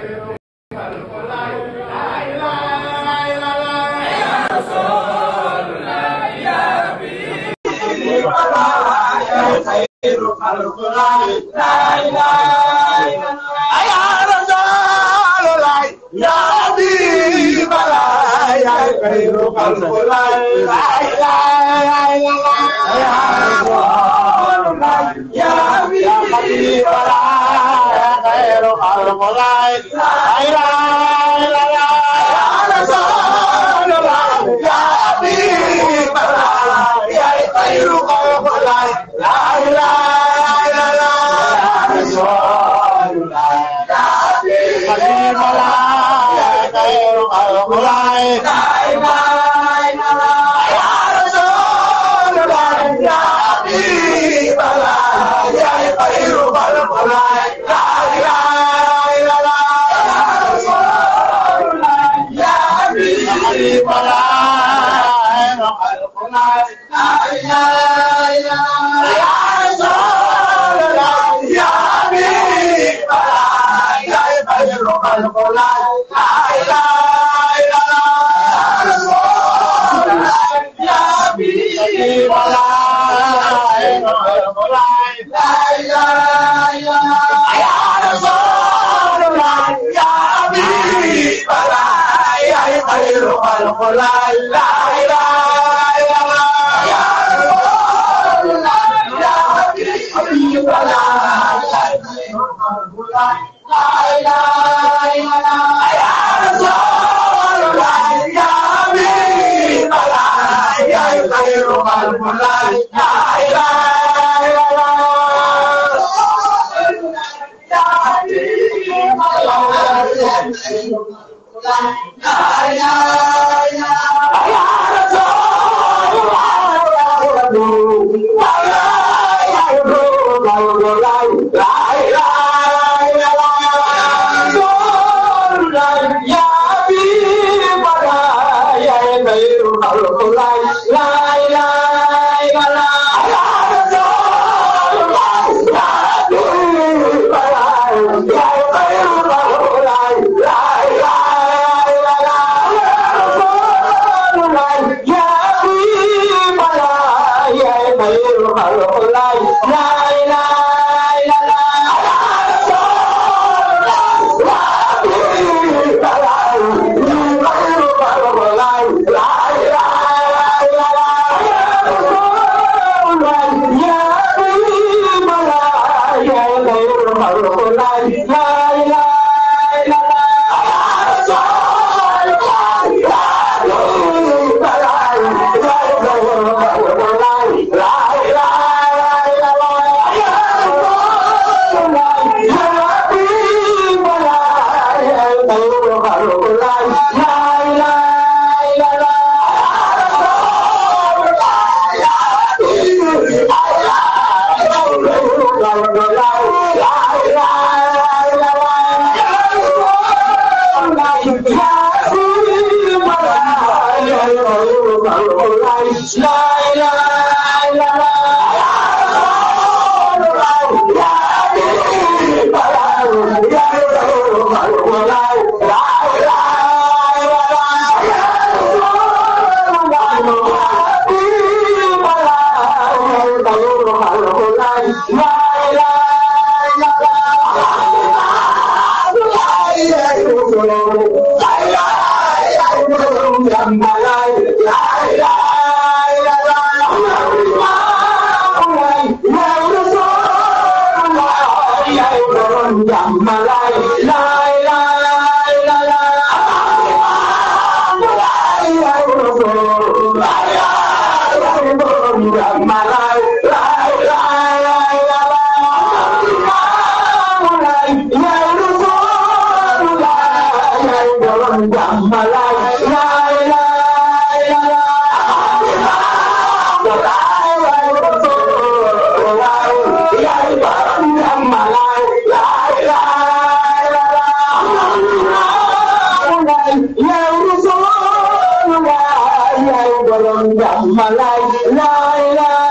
Malay, la la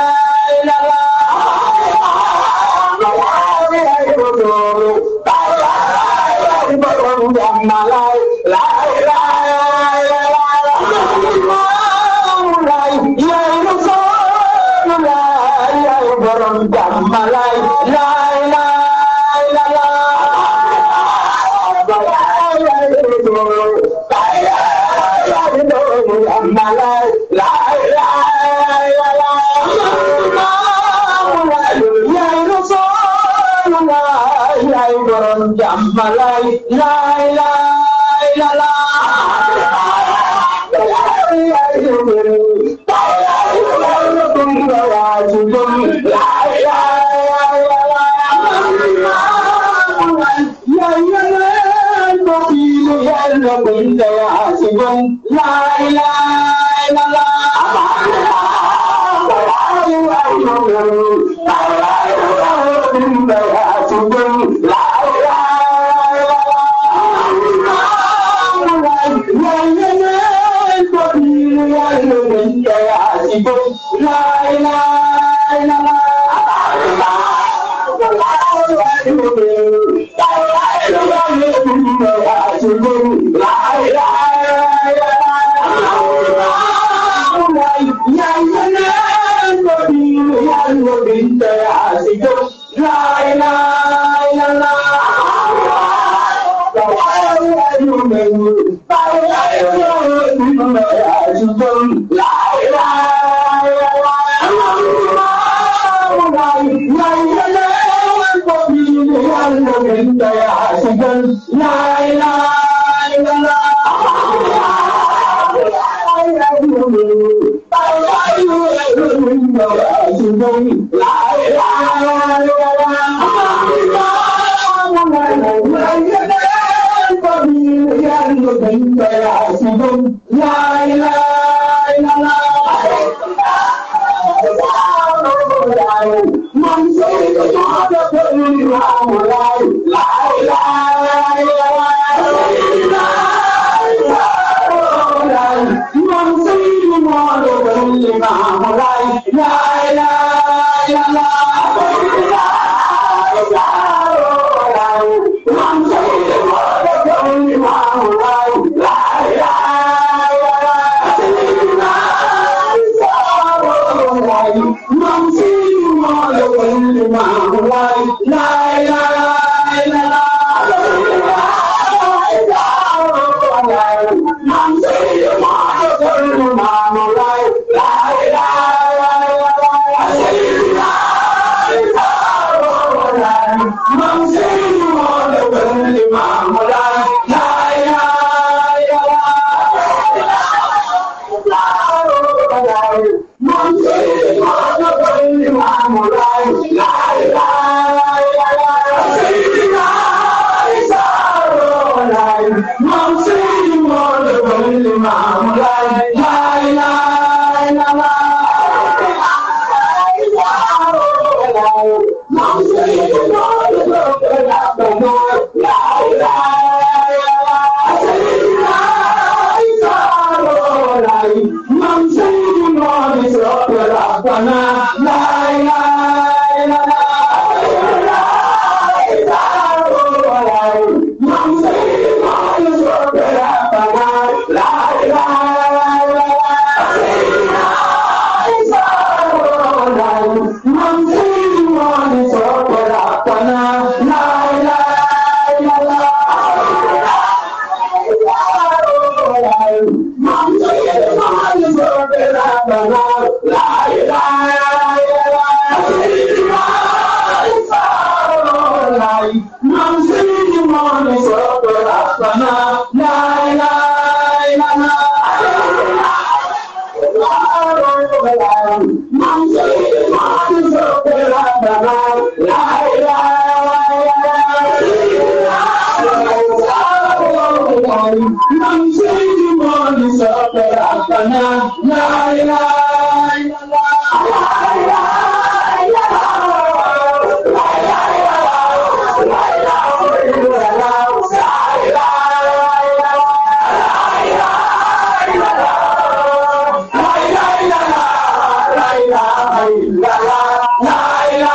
jàmmalaay laay laay laay yaay rasoolu laay yaay borom jàmmalaay laay laay Jambalay, lay, lay, la, la.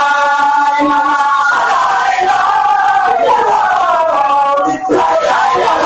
la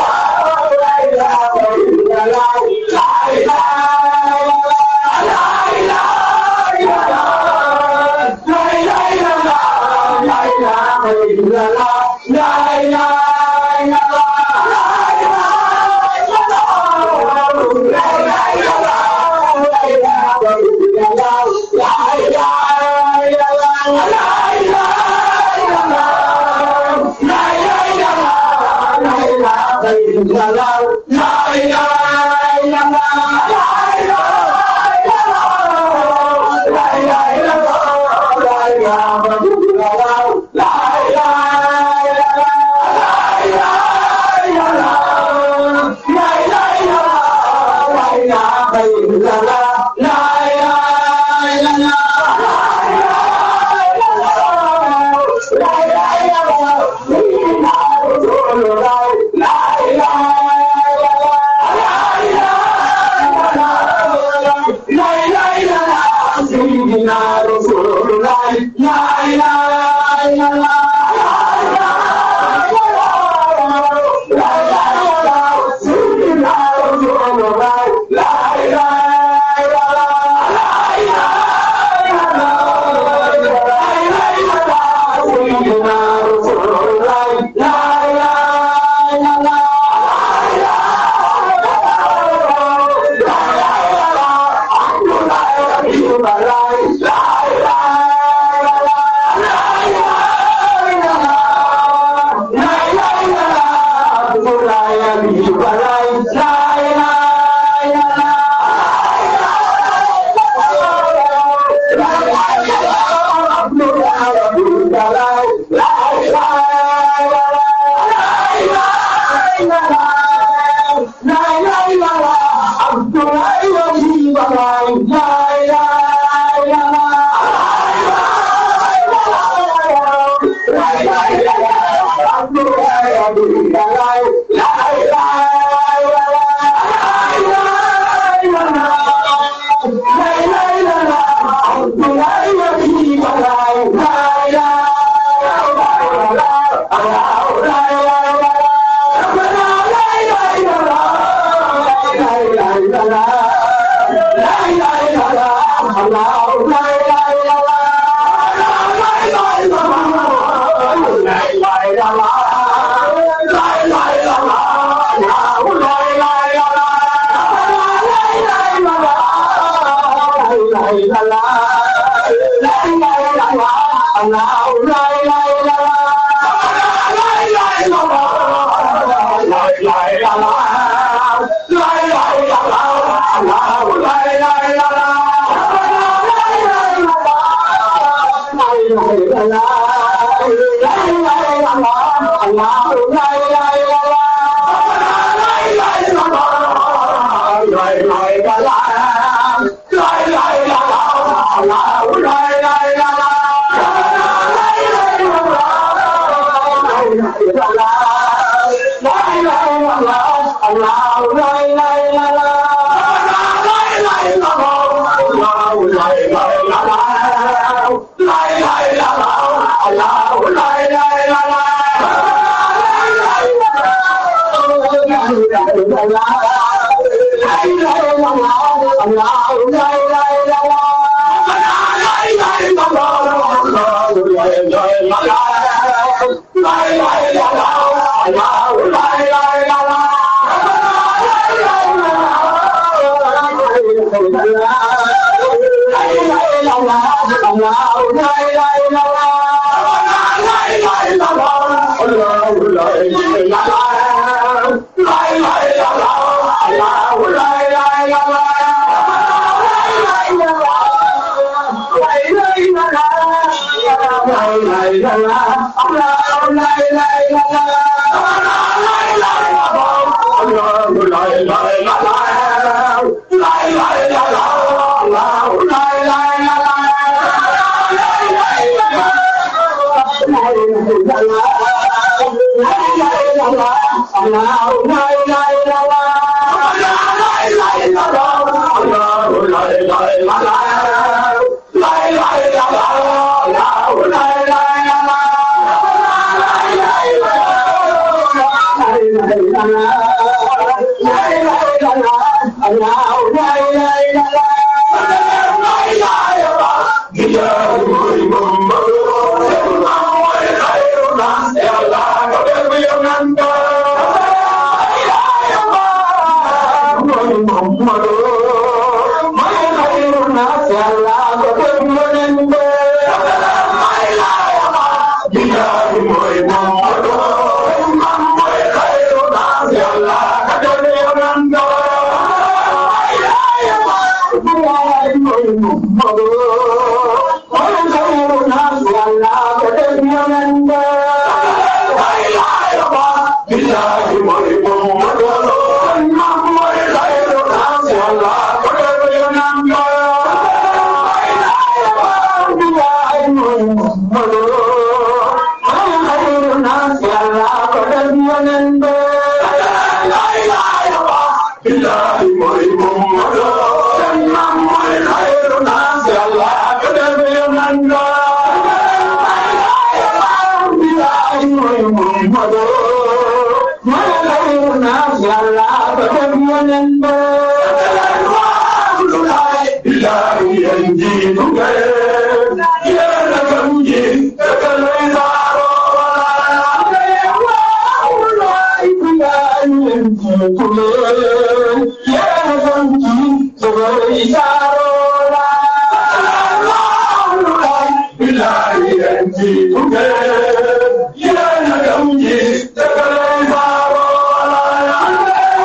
Yeah.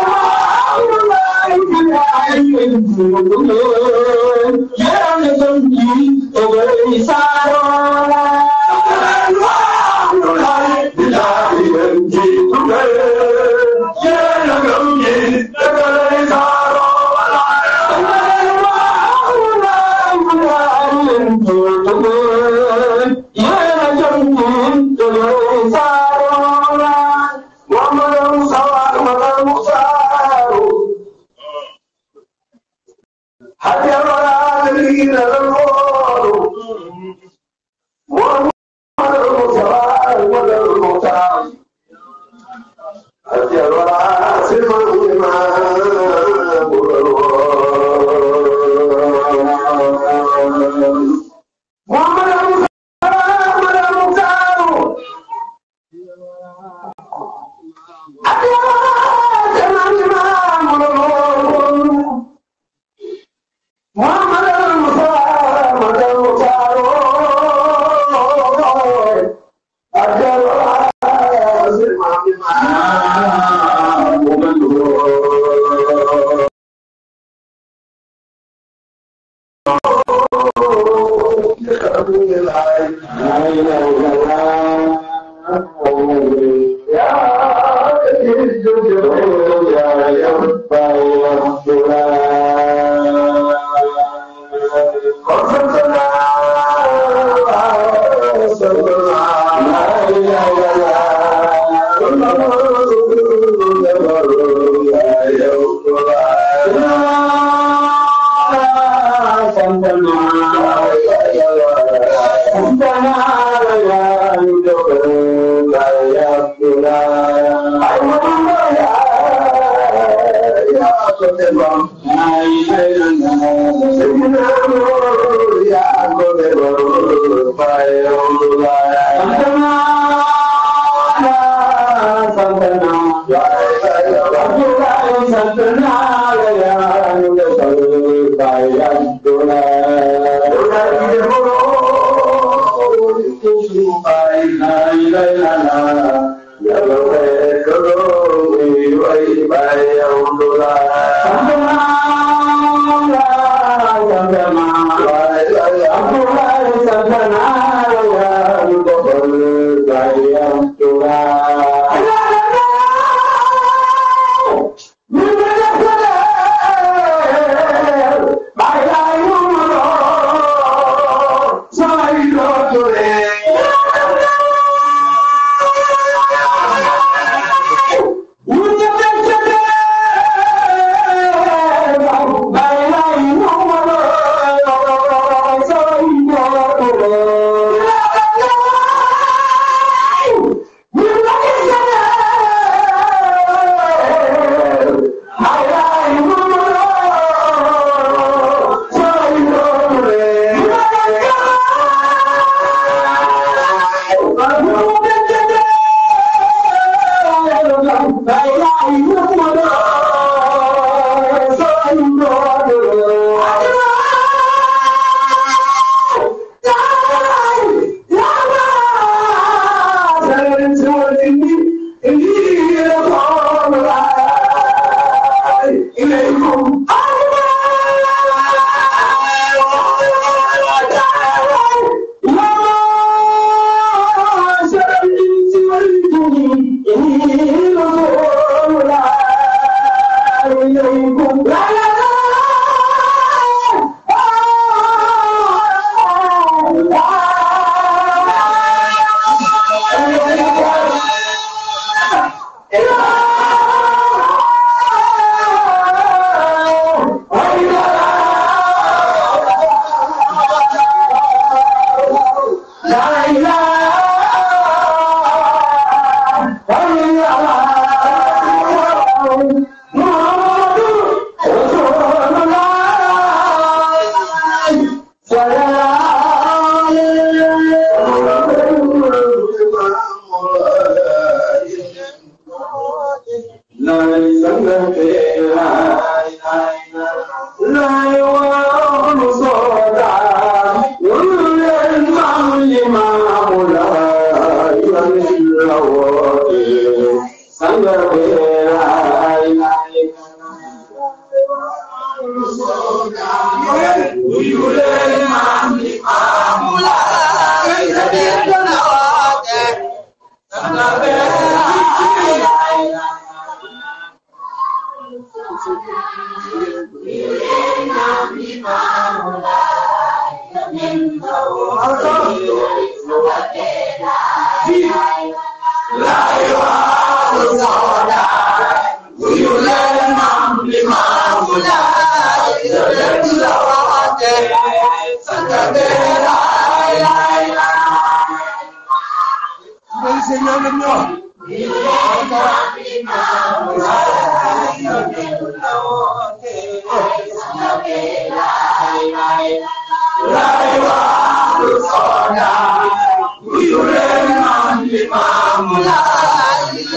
Yule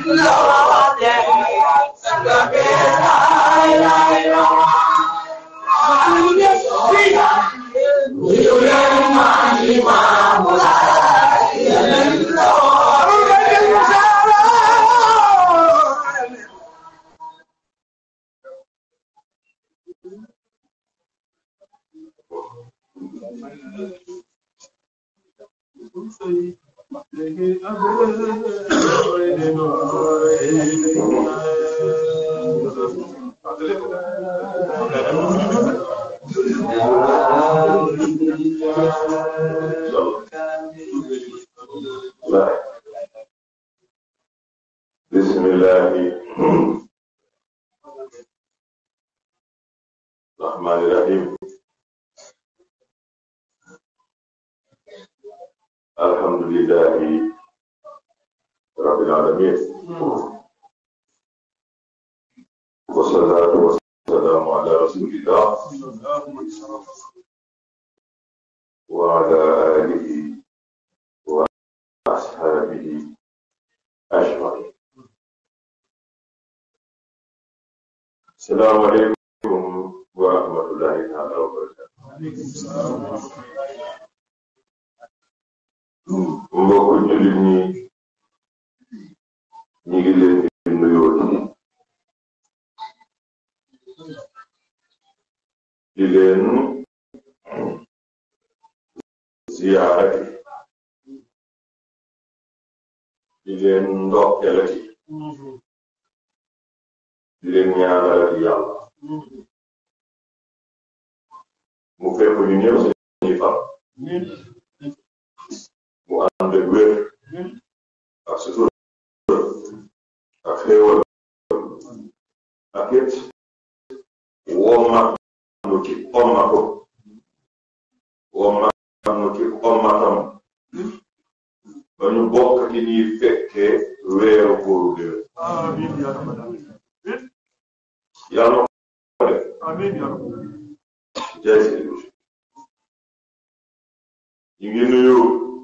بسم الله الرحمن الرحيم الحمد لله رب العالمين والصلاة والسلام على رسول الله وعلى آله وأصحابه أجمعين السلام عليكم ورحمة الله تعالى وبركاته mbokk jullit ñi ñi ngi leen di nuyoo di leen ziyaarati di leen ndokkelati di leen ñaanalati yàlla mu fekk ñu ñëw suñuy fan mu ànd ak wér ak sutura ak xéewal ak it wommat nu ci ommatu wommat nu ci ommatam ba ñu bokk ci ñuy fekkee weeru kóoru déwén yàlla ko def jaay si ñu ngi nuyu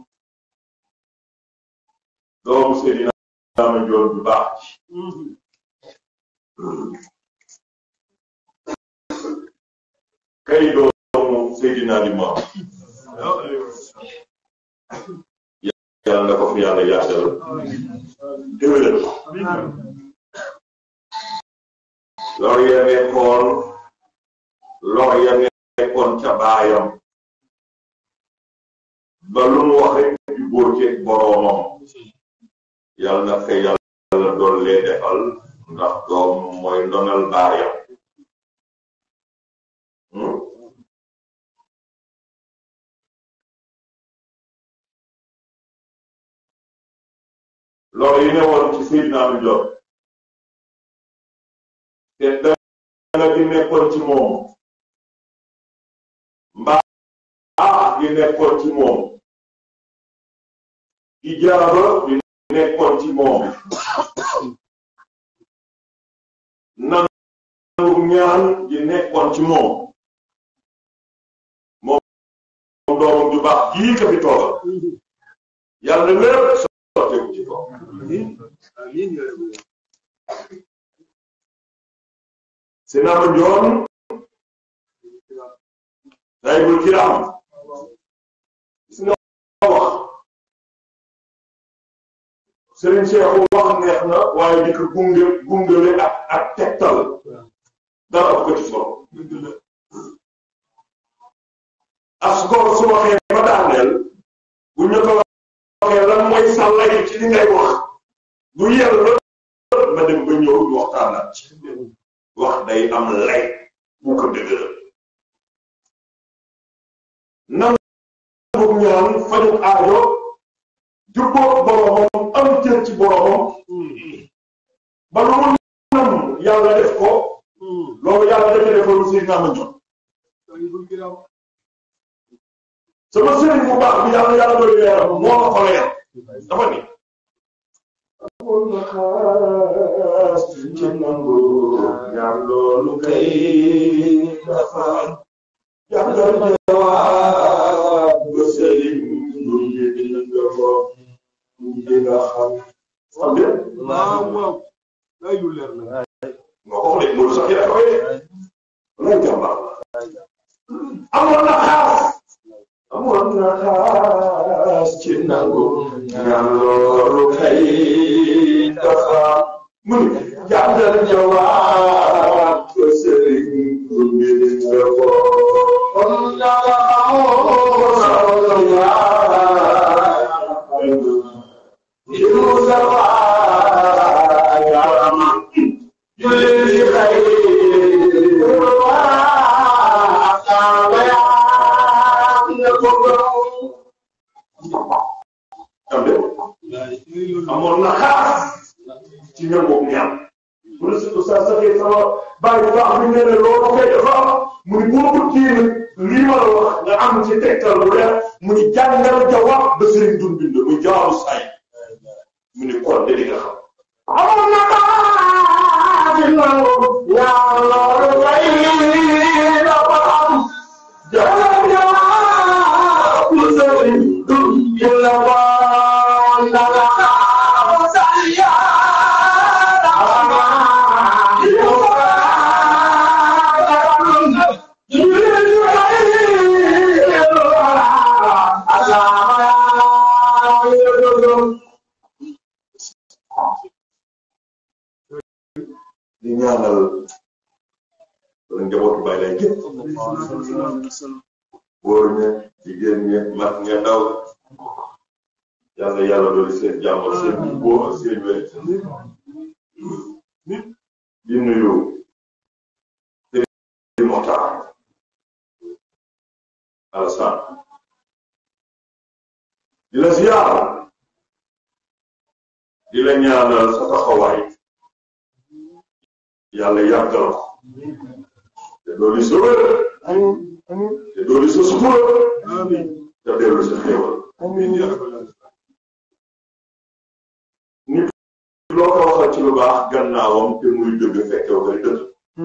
doomu Seydina Ama Njoon bu baax ci kay doomu Seydina Limaamu yàlla na ko fi yàlla yaatal déwénal lor ya nekkoon lor ya nekkoon ca baayam ba lu mu wax rek di góor ci boroomam yàlla na ko yàlla doon lee defal ndax doom mooy ndonal baayam lor yi ne woon ci Seydina Ami Njoon te dana gi nekkoon ci moom mbaa gi nekkoon ci moom ijaaba bi nekkoon ci moom nangu ñaan gi nekkoon ci moom moom doomam ju baax jii ka fi toogal yàlla lépp sotteeku ci kaw Seydina Ama Njoon saahibul kiraam gis nga wax Serigne Cheikh wax neex na waaye di ko gunge gungale ak ak tegtal dara ko ci solo as góor su waxee ba daaneel bu ñu ko waxee lan mooy sàllay ci li ngay wax du yella ma dem ba ñëw ñu waxtaanaat ci wax day am lay bu ko dëgëral nangu ñaan faju aajo jubboo boromam am cër ci boromam ba lu mu nam yàlla def ko loolu yàlla dafa defoon si naa ma ñor sama sëriñ bu baax bi yàlla yàlla doy leeram moo ma ko leer dafa ni amul na xaas ci nangu ñaan loolu kay dafa jàngal jawaab ba sëriñ lu ñu dina nga ko dina xam xam ngeen waaw waaw ay lu leer na moo ko xoolee Modou sax yaa koy lay jàmbaar amoon na xaas amoon na xaas ci nangu ñaan loolu kay dafa mu ni jàngal jawaab ko sëriñ bu mbir nga ko kon ñaga amoon na yaay yu sawa yaama julli xay amoon na xaas ci ñoom boobu ñaar mu ne surtout saa saxee sama bàyyi bu baax bi nee na loolu koy dafa mu ni boo ko kii lii ma la wax nga am ci tegtal bu leer mu ni jàngal jawaab ba sëriñ dun bind muy jawaabu say mu ni kon de di nga xam amoon na xaas ci nangu ñaar loolu kay dafa am jàngal jawaab ba sëriñ dun bind ko ndaga di ñaanal wala njabootu bàyyi lay gépp góor ña jigéen ña mag ña ndaw yàlla yàlla dooli seen jàmm ak seen boo ak seen wér di nuyu di Moxtaar Alassane di la ziar di la ñaanal sa taxawaay yàlla yàggal ko te dooli sa wér te dooli sa sutura te dellu sa xéewal nit loo ko waxal ci lu baax gannaawam te muy dëgg fekkew koy dëgg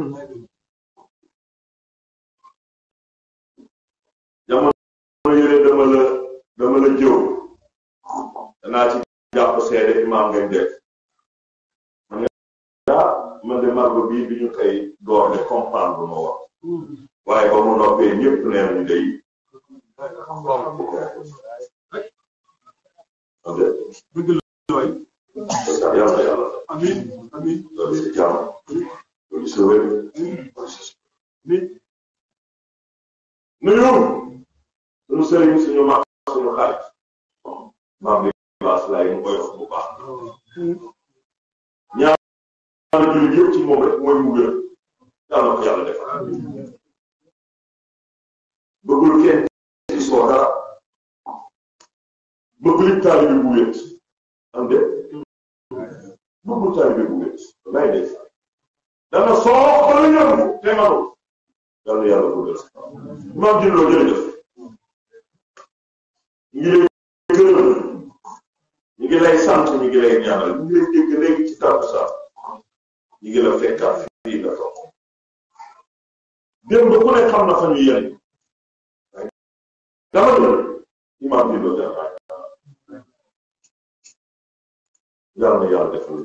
jamono yëre dama la dama la jëw danaa ci jàpp seede imaam ngay def man nga man de margo bii bi ñu koy door de comprendre ma wax waaye ba mu noppee ñëpp nee nañu day dëgg la waay yàlla yàlla amin amin loolu si jàmm loolu si wér nit nuyu suñu sëriñ suñu mag suñu xarit maam bi baas laay mu koy wax bu baax ñaar jullit yëpp ci moom rek mooy mu gën yàlla ko yàlla defal bëggul kenn ci soo dara bëggul it taalibe bu wét am de bëggul taalibe bu wét lay def dana soo ba la yëngu te manul yàlla yàlla ko gën maam jëloo jërëjëf ñu ngi lay gërëm ñu ngi lay sant ñu ngi lay ñaanal ñu ngi lay dégg léegi ci tàbbu sax ñu ngi la fekkaat fii nga toog démb ku ne xam na fa ñu yéen dama ne imaam bi loo jàpp yàlla na yàlla defal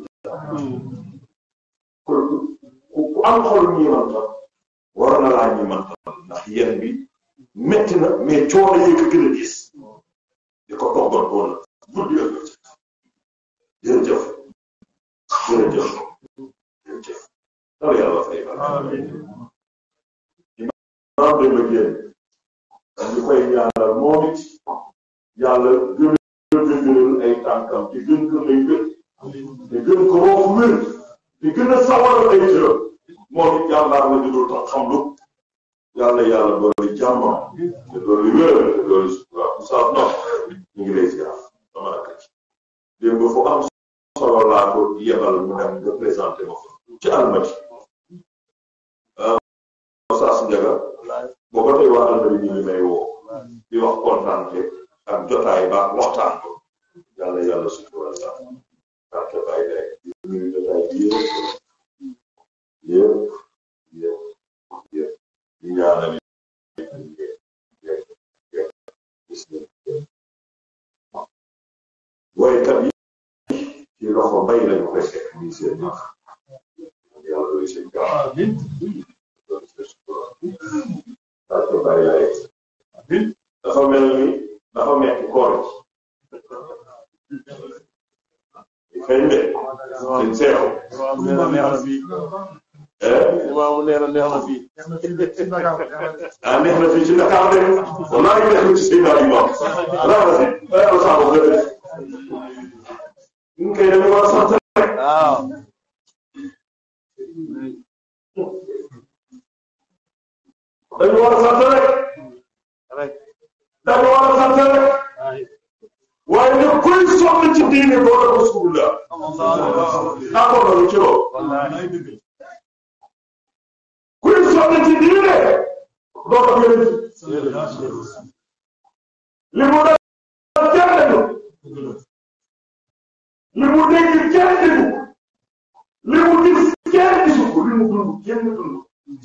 ku ku am xol ñiimantal war na laa ñiimantal ndax yéen bi metti na mais coono yi ko gën a gis di ko toggal doon na guddi ak bëccëg jërëjëf jërëjëf jërëjëf dara yàlla fay ba imaam dem ak yéen ñu koy ñaanal moom it yàlla gën a dëgëral ay tànkam te gën ko may wér te gën ko roofu wér te gën a sawar ay cëram moom it jàmbaar la dudul tax xam lu yàlla yàlla dooli jàmmam te dooli wér te dooli sutura Moussa no ñu ngi lay ziar dama la kacc démb fu am solo laa ko yebal mu dem nga présenté ma ko ci almati Moussa Ndiaga boo ko tey waa almati ñu ngi may woo di wax kontaante ak jotaay ba waxtaan ko yàlla yàlla sutural la barke bàyyi day ñu jotaay bi yëpp yëpp yëpp yëpp di ñaanal woykat yi ci loxo mbay lañu koy fekk lii seen baax yàlla doy seen gaaw parce que bàyyi laay dafa mel ni dafa metti koor ci xëy na seen seexu waaw nee na neex na fii eh imaamu nee na neex na fii ah neex na fii ci Dakar de wallaahi neex na ci Seydina Limam wallaahi na fi ay ala saa bopp dëgg ñu koy dañu war a sant rek waaw dañu war a sant rek rek dañu war a sant rek waaye nag kuy sonn ci diine boo ko rasulullah d'accord nañu ci loolu wallaay dëgg kuy sonn ci diine doo ko gën li mu def kenn déglu li mu dégg kenn déggu li mu gis kenn gisu ko li mu dund kenn dund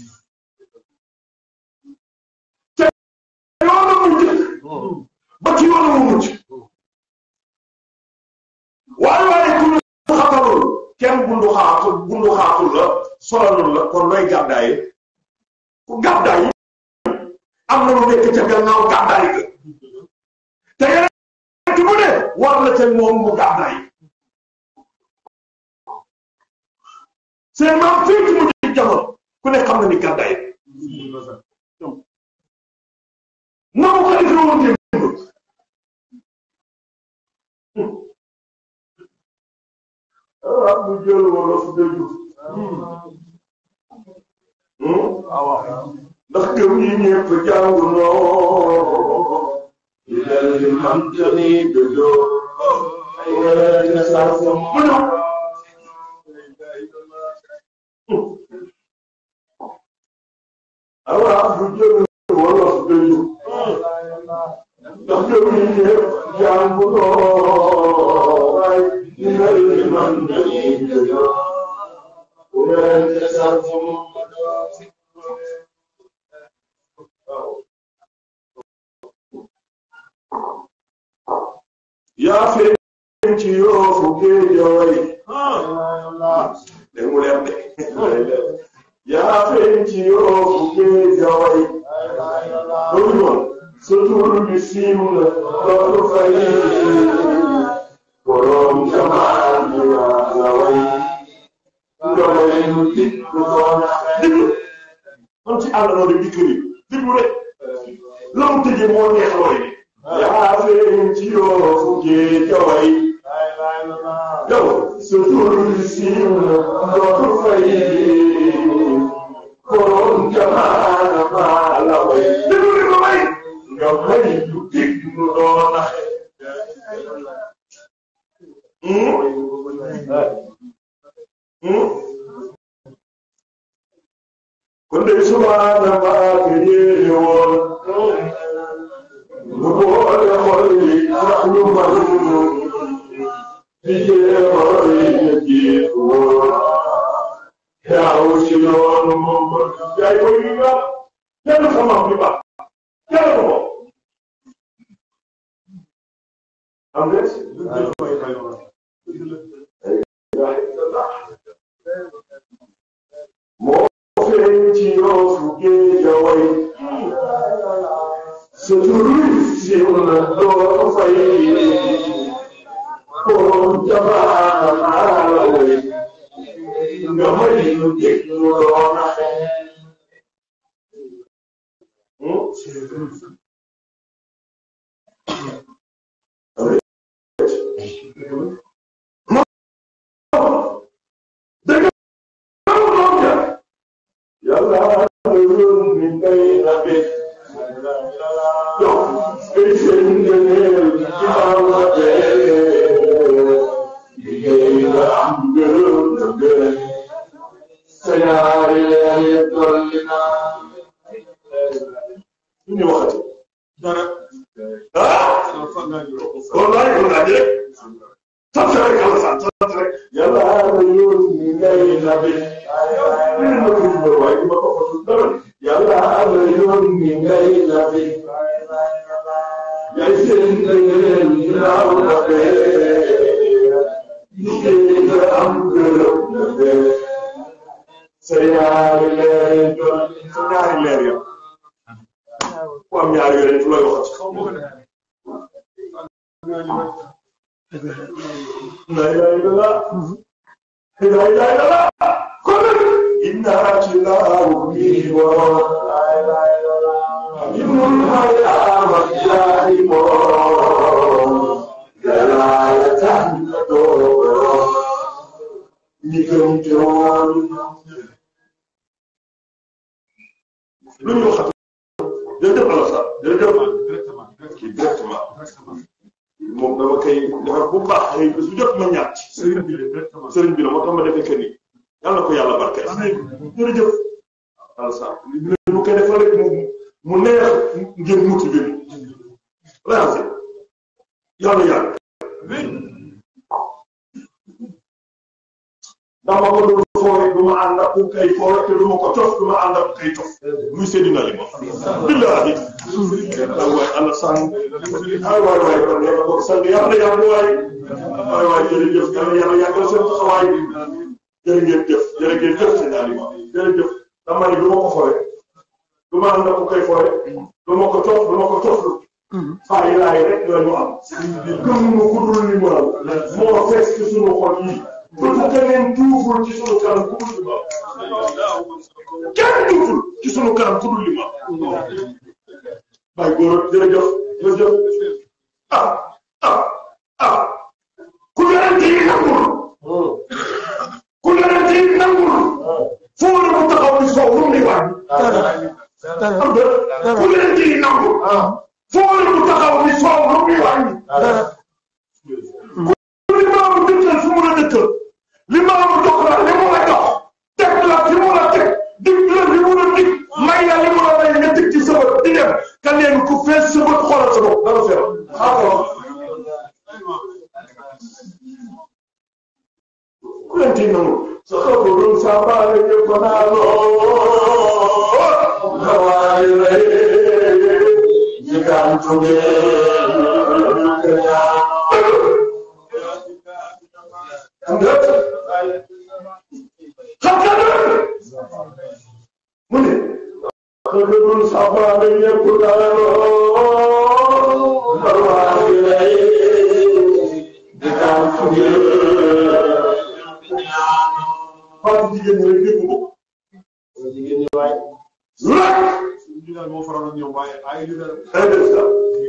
te yoonu mu jëkk ba ci yoonu mu mucc waaye waaye ku ñu xatalul kenn bundu xaatul bundu xaatul la solalul la kon looy gàddaaye ku gàddaay am na lu nekk ca gannaaw gàddaay ga te yeneen ci mu ne war na ca moom mu gàddaay seen maam fii ci mu jëkk jamono ku ne xam na ni gàddaay na mu ko defee woon démb ah mu jël wolof dëju ndax gëm yi ñëpp jàngu noo di del di man tani dëjoo ay wérante saa sa mu ñëw alors mu jël wolof dëju ndax gëm yi ñëpp jàngu noo ay di del di man tani dëjoo wérante saa sa mu yaa feeñ ci yoofu géejooy dégg mu leer de yaa feeñ ci yoofu géejooy loolu noonu sa tur bi siiw na loolu fay borom jamaan bi la way nga way nu dikku doon diglu am ci àll noonu di kër yi diglu rek la mu tëjee moo neex looy yaa feeñ ci yoofu géejooy yow sa tur bi siiw na loolu fay borom jamaan maa la way diglu rek la way nga way nu dikku doon kon de subaana baake yéene woon mu boole xol yi ndax ñu man di jéemoor yi ñu jiitu woon yaaw si yoonu moom yaay ko yi nga kenn xamam bi ba kenn ko am des moo feeñ ci yoofu géejaway sa tur siiw na doo fay borom jabaana maa la way nga may nu déglu loo naxe yàlla loolu mi ngay rabe yow ay seen ngëneel ci baawa bee liggéey nga am gërëm na gërëm sa yaari leer dolli naa ñu waxati dara ah wallahi ko laaj rek sant rek yàlla sant sant rek yàlla loolu mi ngay rabe lii ma ko jubal waaye ma ko xotul dara yàlla la yoon mi ngay nabi yaay seen ngëneel ginnaaw la bee liggéey nga am am gërëm la dee sa ñaari leer yi doon sa ñaari leer ya ku am ñaari yore tu lay waxat la ilaha illallah la ilaha illallah kon nag inna ci laahu bi wa la ilaha illallah ibnul hayya wa ilahi mo yàlla tax na doo ñi gëm te woon lu ñu waxat jërëjëf Alassane jërëjëf kii directement moom dama koy defar bu baax xëy su jot ma ñaat sëriñ bi la sëriñ bi la moo tax ma defee que ni yàlla ko yàlla barkeel jërëjëf Alassane ñu koy defal rek mu mu neex ngeen motivé la yàlla yàlla dama ko doon fooy du ma ànd ak ku kay fooy te du ma ko cof du ma ànd ak kay cof muy Seydina li ma billahi ay waay Alassane ay waay waay kon yàlla ko sang yàlla yàlla waay ay waay jërëjëf yàlla yàlla yàggal seen taxawaay jërë ngeen jëf jërë ngeen jëf Seydina li ma jërëjëf dama ne du ma ko fooy du ma ànd ak ku kay fooy du ma ko cof du ma ko cof fay laay rek la ñu am gëmuñu ku dul li mu am moo fees ci sunu xol yi bëtu keneen tuuful ci sunu kanam ku dul li mu am kenn tuuful ci sunu kanam ku dul li mu am bay góor jërëjëf jërëjëf ah ah ah ku yonent yi nangul ku yonent yi nangul foo la mu taxaw ni soow lu mu ni wàññi am de ku yonent yi nangul foo la mu taxaw ni soow lu mu ni wàññi li maamu dëkkal fi mu la dëkkal li maamu dox la li mu la dox teg la fi mu la teg dig la li mu la dig may la li mu la may nga teg ci sa bët di dem ka leen ku fees sa bët xoolal sa bopp dara feebar ku leen tii nangu sa xabarum sa baale ñëpp naa loo nawaay lay jigaan tugee mu ne xëgëdul safaane ñëpp daloo barwaay lay di daan fuge fàtte jigéen ñi rek dégg ko jigéen ñi waay lak ñu daal moo faral ak ñoom waaye ay li daal ay def sa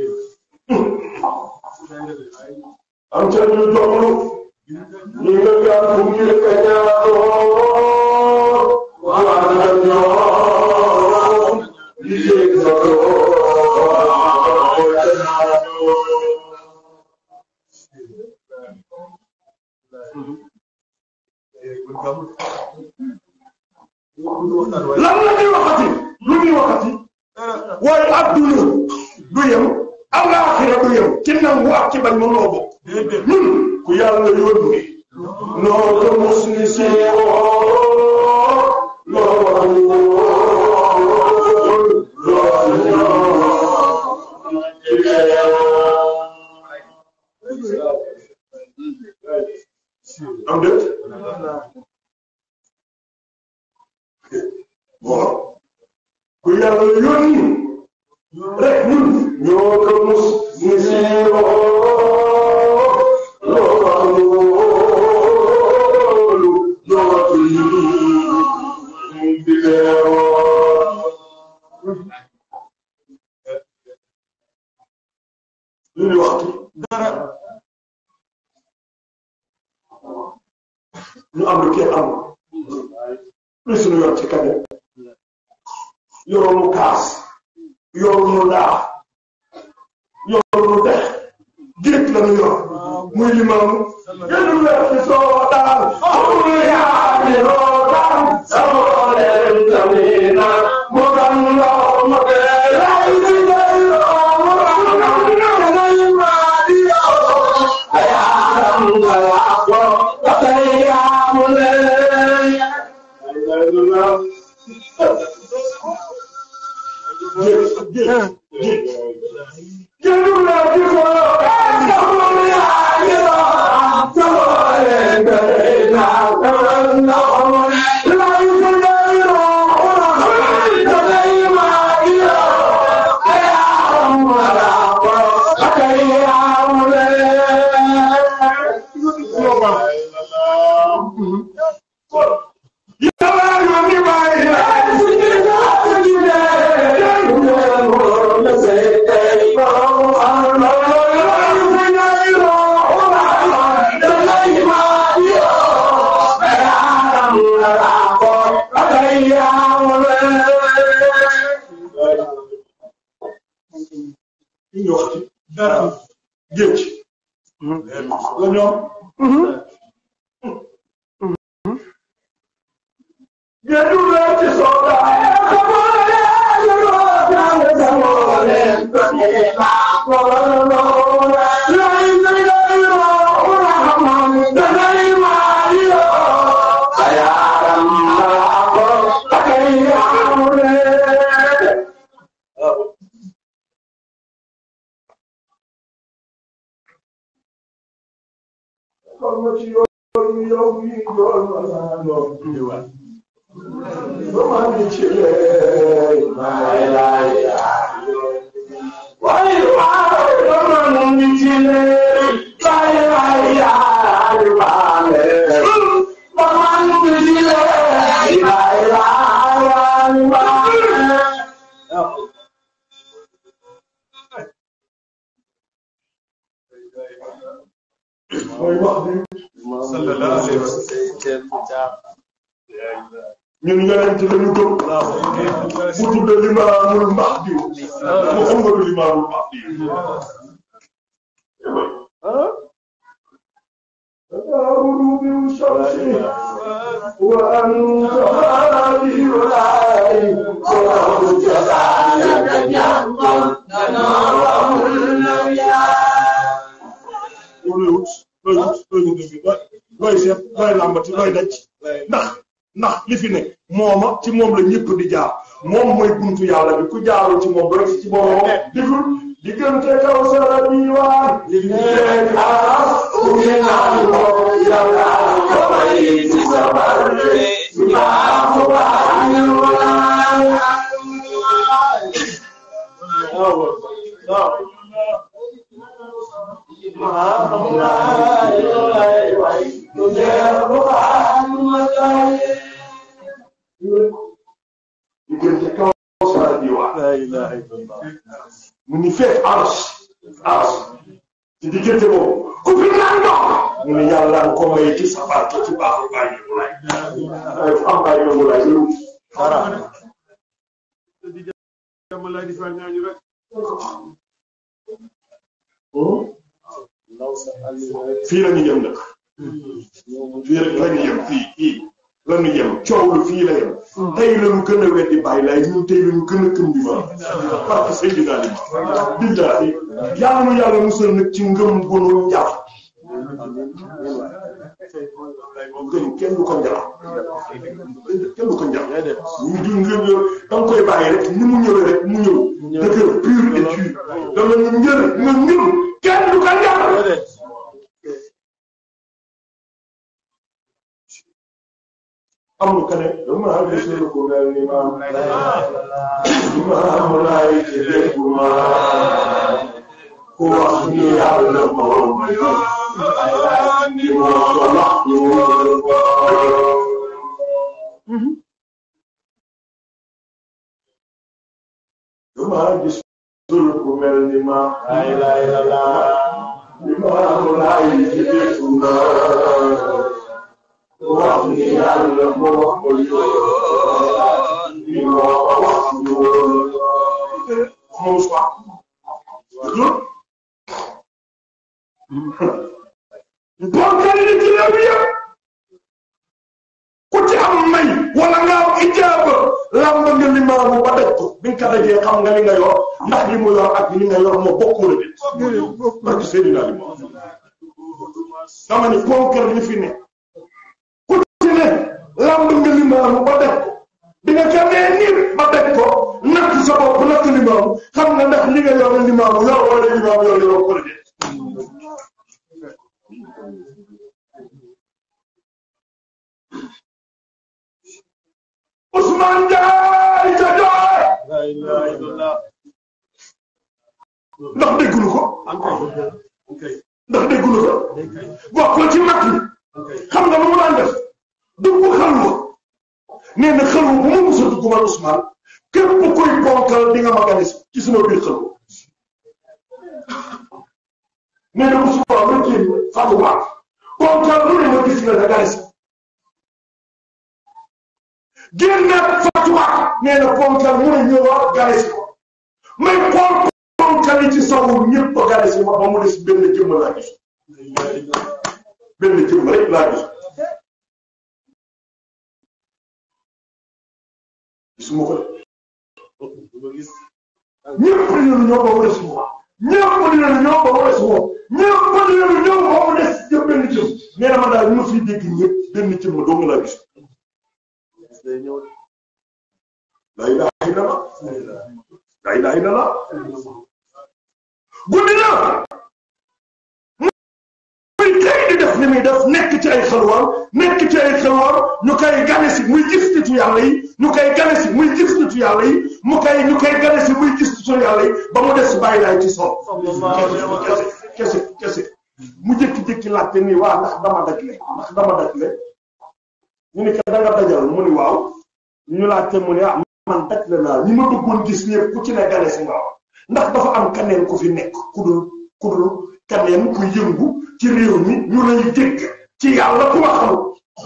am ca ñu joxlu ñu nga gaan fu ngir ka ñaanoo waa na ñoom li yéeg sa lan la ñuy waxati lu ñuy waxati waaye adduna du yem alaaxira du yem ci nangu ak ci bañ ma noo bokk ñun ku yàlla yónni noo ko mos ni seewoo loo wax am déet bon ku yàlla yónni rek ñun ñoo ko mos ni seewoo loo wax loolu dootul di leeroo lu ñu waxtu dara ñu am lu kenn am lu suñu yoon ci kañe yoroonu kaas yoroonu ndaa yoroonu dex géej la ñu yor muy limam gënu leen ci soo daan amul yaa ni loo daan sama leen tamina mu kan loo ma dee lay di day loo mu kan lay ma di yoo ayaaram nga laa ko ba tey yaa mu leen gënu leen ci soo daan amul yaa ni loo daan sama leen tamina yàlla yónni bàyyi laay ñu ngi wax ci dara géej la ñoom géeju la ci soda kon ma ci yoon yow mi yoon ma naa yoon mooy wax bi sallallahu alayhi wa sallam ñun yonent lañu gëm mu tudde limaamul mahdi muhammadu limaamul mahdi تداول بالشمس وأنت هادي العين وله جزاء looy wut looy wut looy wut dëgg looy looy seet looy làmbati looy daj ndax ndax li fi ne mooma ci moom la ñëpp di jaar moom mooy buntu yàlla bi ku jaarul ci moom ba rek ci borom digul diggante kaw sara bi waan li nekk aras ku ngi naan ko yàlla ko may ci sa barke maa ko bàyyi diggante kaw sara bi waan mu ngi fekk aras aras ci diggante boobu ku fi naan ndox mu ne yàlla ko may ci sa barke ci baaxu bàyyi mu lay ay am bàyyi mu lay lu dara Jamalay di fa ñaañu rek. fii la ñu jëm nag fii rek la ñu jëm fii fii la ñu jëm coow lu fii la yem tey la ñu gën a weddi bàyyi laay ñun tey la ñu gën a gëm di ma parce que sëy dinaa di ma billaahi yàlla nu yàlla musal nag ci ngëm gunu njàpp gëm kenn du ko njàpp kenn du ko njàpp ñu du ngëm da nga koy bàyyi rek ni mu ñëwee rek mu ñëw dëgër pur et dur dama ñu njër nga ngëm kenn du ko njàpp amul ka ne dama gisul ku mel ni maam maam laay ci lépp maam ku wax ni yàlla moom ni moo ko wax ñu ko dama gisul ku mel ni maam laay laay la laa ni maam laay ci lépp maam wax ni yàlla moo ko yoon ni moo ko wax yoon moom soit bonkal ni ci réew yëpp ku ci am may wala nga am ijaaba lamb nga limaamu ba daj ko bi nga ko dajee xam nga li nga yor ndax li mu yor ak li nga yor moo bokk wala déet barke Seydina Limaam dama ni bonkal li fi ne ci ne lamb nga limaamu ba def ko bi nga gënee nii ba def ko natt sa bopp natt limaamu xam nga ndax li nga yor limaamu yor wala limaamu yor yor ko de Ousmane Ndiaye ca Joor ndax déggulu ko ndax déggulu ko bokkul ci mag ñi xam nga lu mu daan def dugg xalwa nee na xalwa bu ma mos a dugg man Ousmane képp koy ponkal di nga ma gane si ci sama biir xalwa nee na Ousmane ma génn Fatuma ponkal lu ne ma gis nga da gane si génnaat Fatuma nee na ponkal mu ne ñëwaat gane si ko may xool ponkal yi ci sawu ñëpp a gane si ma ba mu des benn jëmm laa gis benn jëmm rek laa gis gisuma ko de ñëpp di leen ñëw ba mu des moom ñëpp di leen ñëw ba mu des moom ñëpp di leen ñëw ba mu des jëm benn jëm nee na ma daal ñu ma fiy dégg ñëpp benn jëm ma dong laa gis la ilaha illallah la ilaha illallah guddi na muy kay di def li muy def nekk ci ay xalwaar nekk ci ay xalwaar ñu koy gane si muy gis nitu yàlla yi ñu koy gane si muy gis nitu yàlla yi mu koy ñu koy gane si muy gis nitu yàlla yi ba mu des bàyyi laay ci sol kese kese kese mu jékki-jékki laajte nii waa ndax dama dajle ndax dama dajle ñu ni ko da nga dajal mu ni waaw ñu laajte mu ni ah man dajle naa ñi ma bëggoon gis ñëpp ku ci ne gane si nga wax ndax dafa am kaneen ku fi nekk ku dul ku dul kaneen ku yëngu ci réew mi ñu lay dégg ci yàlla ku ma xamul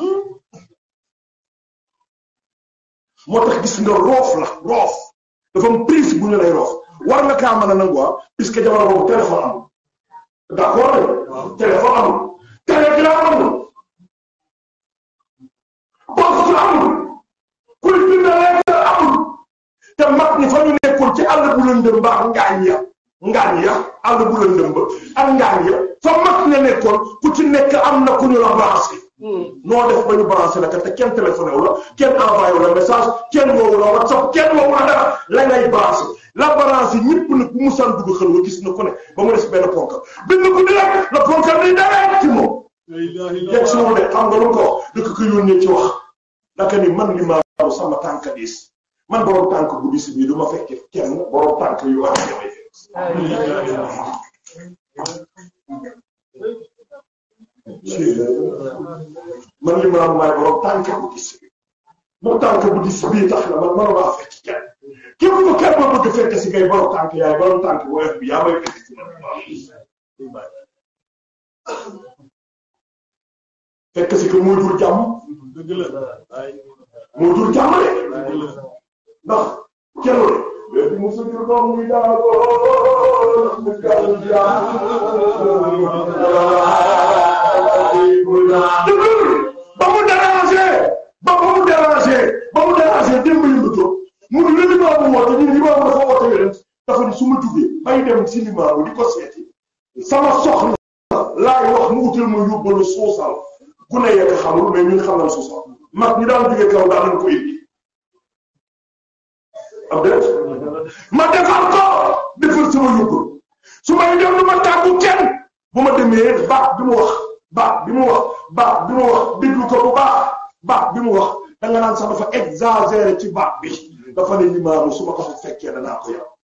moo tax gis nga roof la roof dafa am prise bu ñu lay roof war nga kaa mën a nangu ah puisque jamono boobu téléphone amul d'accord rek téléphone amul télégramme amul poste amul kuy bind lettre amul te mag ñi fa ñu nekkoon ci àll bu lëndëm ba ak ngaañ ya ngaañ ya àll bu lëndëm ba ak ngaañ ya fa mag ña nekkoon ku ci nekk am na ku ñu la branché noo def ba ñu branché la te kenn téléphoné wu la kenn envoyé wu la message kenn woowu la whatsapp kenn woowu la dara la ngay branché la branché ñëpp nag bu mu san dugg xel wa gis na ku ne ba mu des benn ponkal bind ko di rek la ponkal ni dara ci moom yegg si de xam nga lu ko wax dëkk ko yónnee ci wax naka ni man li maamu sama tànk diis man borom tànk bu diis bii du ma fekke kenn borom tànk yu am damay man li maamu maay borom tànk bu diis bi bu tànk bu diis bii tax na man mënu maa fekk kenn képp ku kenn ma bëgg fekk si ngay borom tànk yaay borom tànk bu weex bi yaa may fekk si fekk si que moo jur jàmm moo jur jàmm de ndax kenn de léegi mu sa jur doom muy daal mu jàll jàmm ba mu dérangé ba ba mu dérangé ba mu dérangé démb yëngatu mu ni la limaamu woote ñu limaamu dafa woote yonent dafa ni su ma jugee bay dem si limaamu di ko seeti sama soxna laay wax mu utal ma yóbbalu suusal ku ne yegg xamul mais ñun xam nañ suusal mag ñi daan jógee kaw daan nañ ko indi am déet ma defar ko defar sama yóbbal su may dem du ma tàggu kenn bu ma demee baax bi mu wax baax bi mu wax baax bi mu wax déglu ko bu baax baax bi mu wax da nga naan sax dafa exagéré ci baax bi dafa ne limaamu su ma ko fa fekkee danaa ko yàq.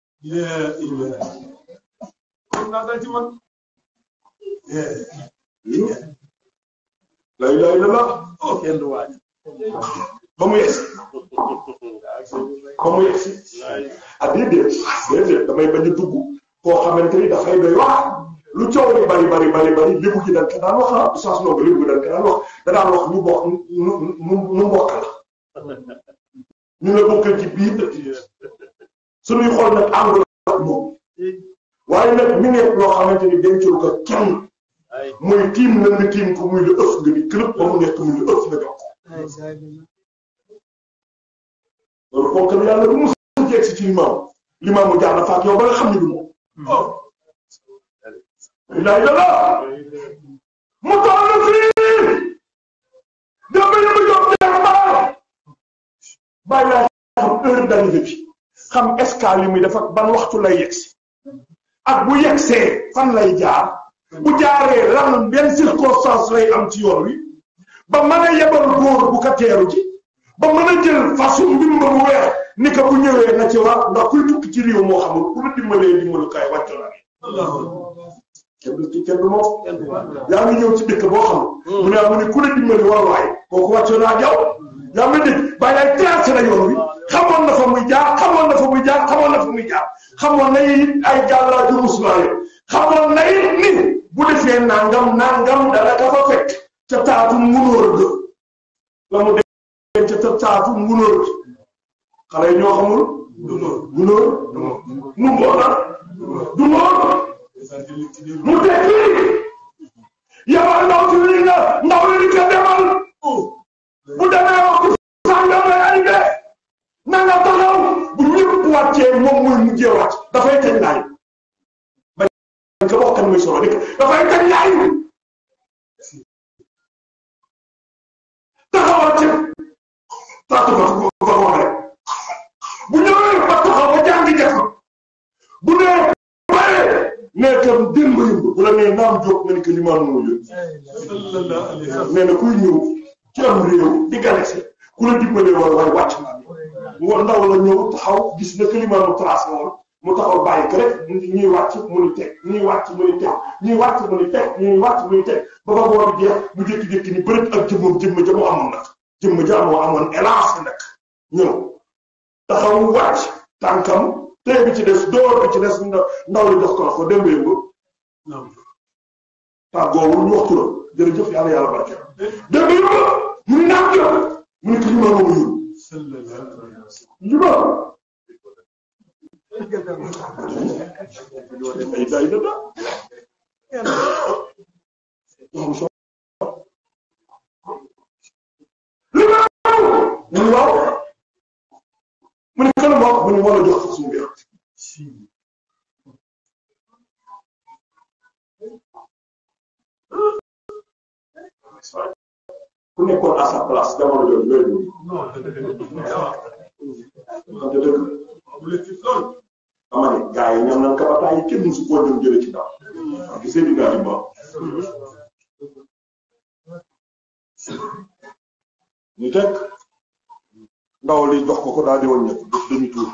lay lay la la kenn du waaj ba mu yegsi ba mu yegsi ah déedéet déedéet damay bañ a dugg koo xamante ni dafay doy wax lu coow li bari bari bari bari lébu gi dañ ko daan wax ah sens noogu lébu gi dañ ko daan wax da daan wax ñu bokk nu nu nu mbokk la ñu la bokkal ci biir suñuy xool nag àndul ak moom waaye nag mi nekk loo xamante ni dencul ko kenn mooy tiim na nga tiim ko muy lu ëff nga ni këlëb ba mu nekk muy lu ëff nga jox ko loolu kooku la yàlla bu mu jeeg si ci limaam limaamu jaar na faak yow ba nga xam ne du moom ilaha illallah mu toll fii dama yëngu jox dem baal bàyyi laa xam heure d'arrivée bi xam escale yi muy def ak ban waxtu lay yegsi ak bu yegsee fan lay jaar bu jaaree lan benn circonstance lay am ci yoon wi ba mën a yebal góor bu ko teeru ci ba mën a jël façon ndimba bu weex ni ko bu ñëwee na ci war ndax kuy tukki ci réew moo xamul ku la dimbalee dimbalukaay wàccu la kenn du ci kenn du moom yaa ngi ñëw ci dëkk boo xam mu ne ah mu ne ku la dimbali war waay kooku wàcce naa jaw yaa ngi dégg bàyyi laay tracé na yoon wi xamoon na fa muy jaar xamoon na fa muy jaar xamoon na fa muy jaar xamoon na it ay jàllaa ju musulaa yo xamoon na it ni bu defee nangam nangam dana ka fa fekk ca taatu ngunóor ga la mu denc ca taatu ngunóor ga xale yi ñoo xamul gunóor nu mboona du moom mu tekki yabal ndaw si lii nga ndaw li ko demal bu demee waxtu sàngam lay arrivé na nga taxaw bu ñëpp wàccee moom muy mujjee wàcc dafay kañ laay bañ ko wax kan muy solo dëkk dafay kañ laay taxawal ci taatu ba ko ko wax rek bu ñëwee ba taxaw ba jàngi def bu nee bare nee kam démb yëmb bu la nee naam jóg nga ni que limaan moo yëg nee na kuy ñëw ci am réew di galese ku la dimbalee wala waaye wàcc naa ni wa ndaw la ñëw taxaw gis na que limaan mu tracé woon mu taxaw bàyyi ko rek ñuy wàcc mu ni teg ñuy wàcc mu ni teg ñuy wàcc mu ni teg ñuy wàcc mu ni teg ba ba boor bi jeex mu jékki-jékki ni bërët ak jëmmam jëmm ja mu amoon nag jëmm ja moo amoon élance nag ñëw taxaw wàcc tànkam tey bi ci des door bi ci des ndaw li jox ko la ko démbee nga tàggoowul ñu waxtu la jërëjëf yàlla yàlla barke démbee nga mu ni naam jël mu ni ko ñu ma ma yóbbu ñu ma ay day da da li ma mu ni waaw mu ne kan moo mu ne moo la jox sax suñu biir ku nekkoon à sa place jamono jooju yooyu xam nga dëgg dama ne gars yi ñoom nañ kabataay yi kenn musu koo dem jële ci ndaw waaw gisee di gars yi ba ñu teg ndaw li jox ko ko daal di wàññeeku def demi tour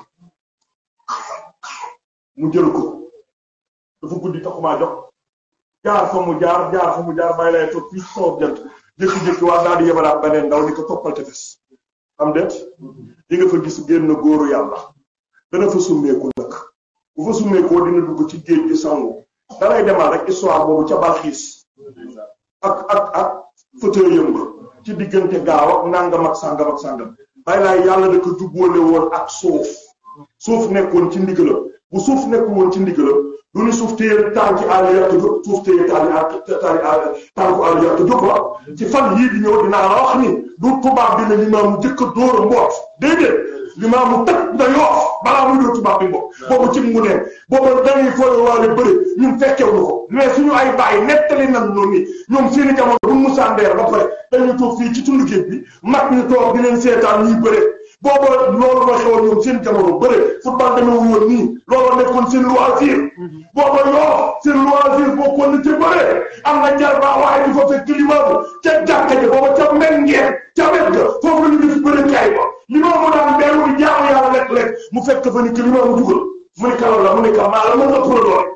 mu jël ko dafa guddi taxumaa jox jaar fa mu jaar jaar fa mu jaar bàyyi lay toog fii soof jant jékki-jékki waa daal di yebalaat beneen ndaw ni ko toppal te fes am det di nga fa gis génn góoru yàlla dana fa summeeku nag bu fa summeekoo dina dugg ci géej gi sangu dalay demal rek histoire boobu ca balxiis ak ak ak fauteuil yëmb ci diggante gaaw ak nangam ak sàngam ak sàngam bàyyi laay yàlla da ko jubboole woon ak suuf suuf nekkoon ci ndigalam bu suuf nekkul woon ci ndigalam du ni suuf téye tànki àll yàq jóg suuf téye tànki tànku àll yàq jóg la ci fan yii di ñëw dinaa la wax ni du tubaab bi ne limaamu jëkk a dóor a mboot déedéet limaamu tëj nga yoof balaa muy dóor tubaab bi mboot boobu ci mu ne boobu dañuy fooy waale bëri ñun fekkewuñu ko mais suñu ay bàyyi nettali nan noonu ni ñoom seeni jamono bu musandeer ba pare dañuy toog fii ci tund géej bi mag ñu toog di leen seetaan ñuy bëre booba loolu la xewoon ñoom seen jamono bëre football demee wu woon nii loolu nekkoon seen loisir booba yoo seen loisir bokkoon na ci bëre am na jarbaa waaye di fa fekk limaamu ca jàkka ja booba ca men ngeen ca wet ga foofu la ñu def bëre kaay ba limaamu daan beeru di jaamu yàlla lekk-lekk mu fekk fa ni que limaamu dugal mu ni kaloon la mu ni ka maa la mën nga pour doole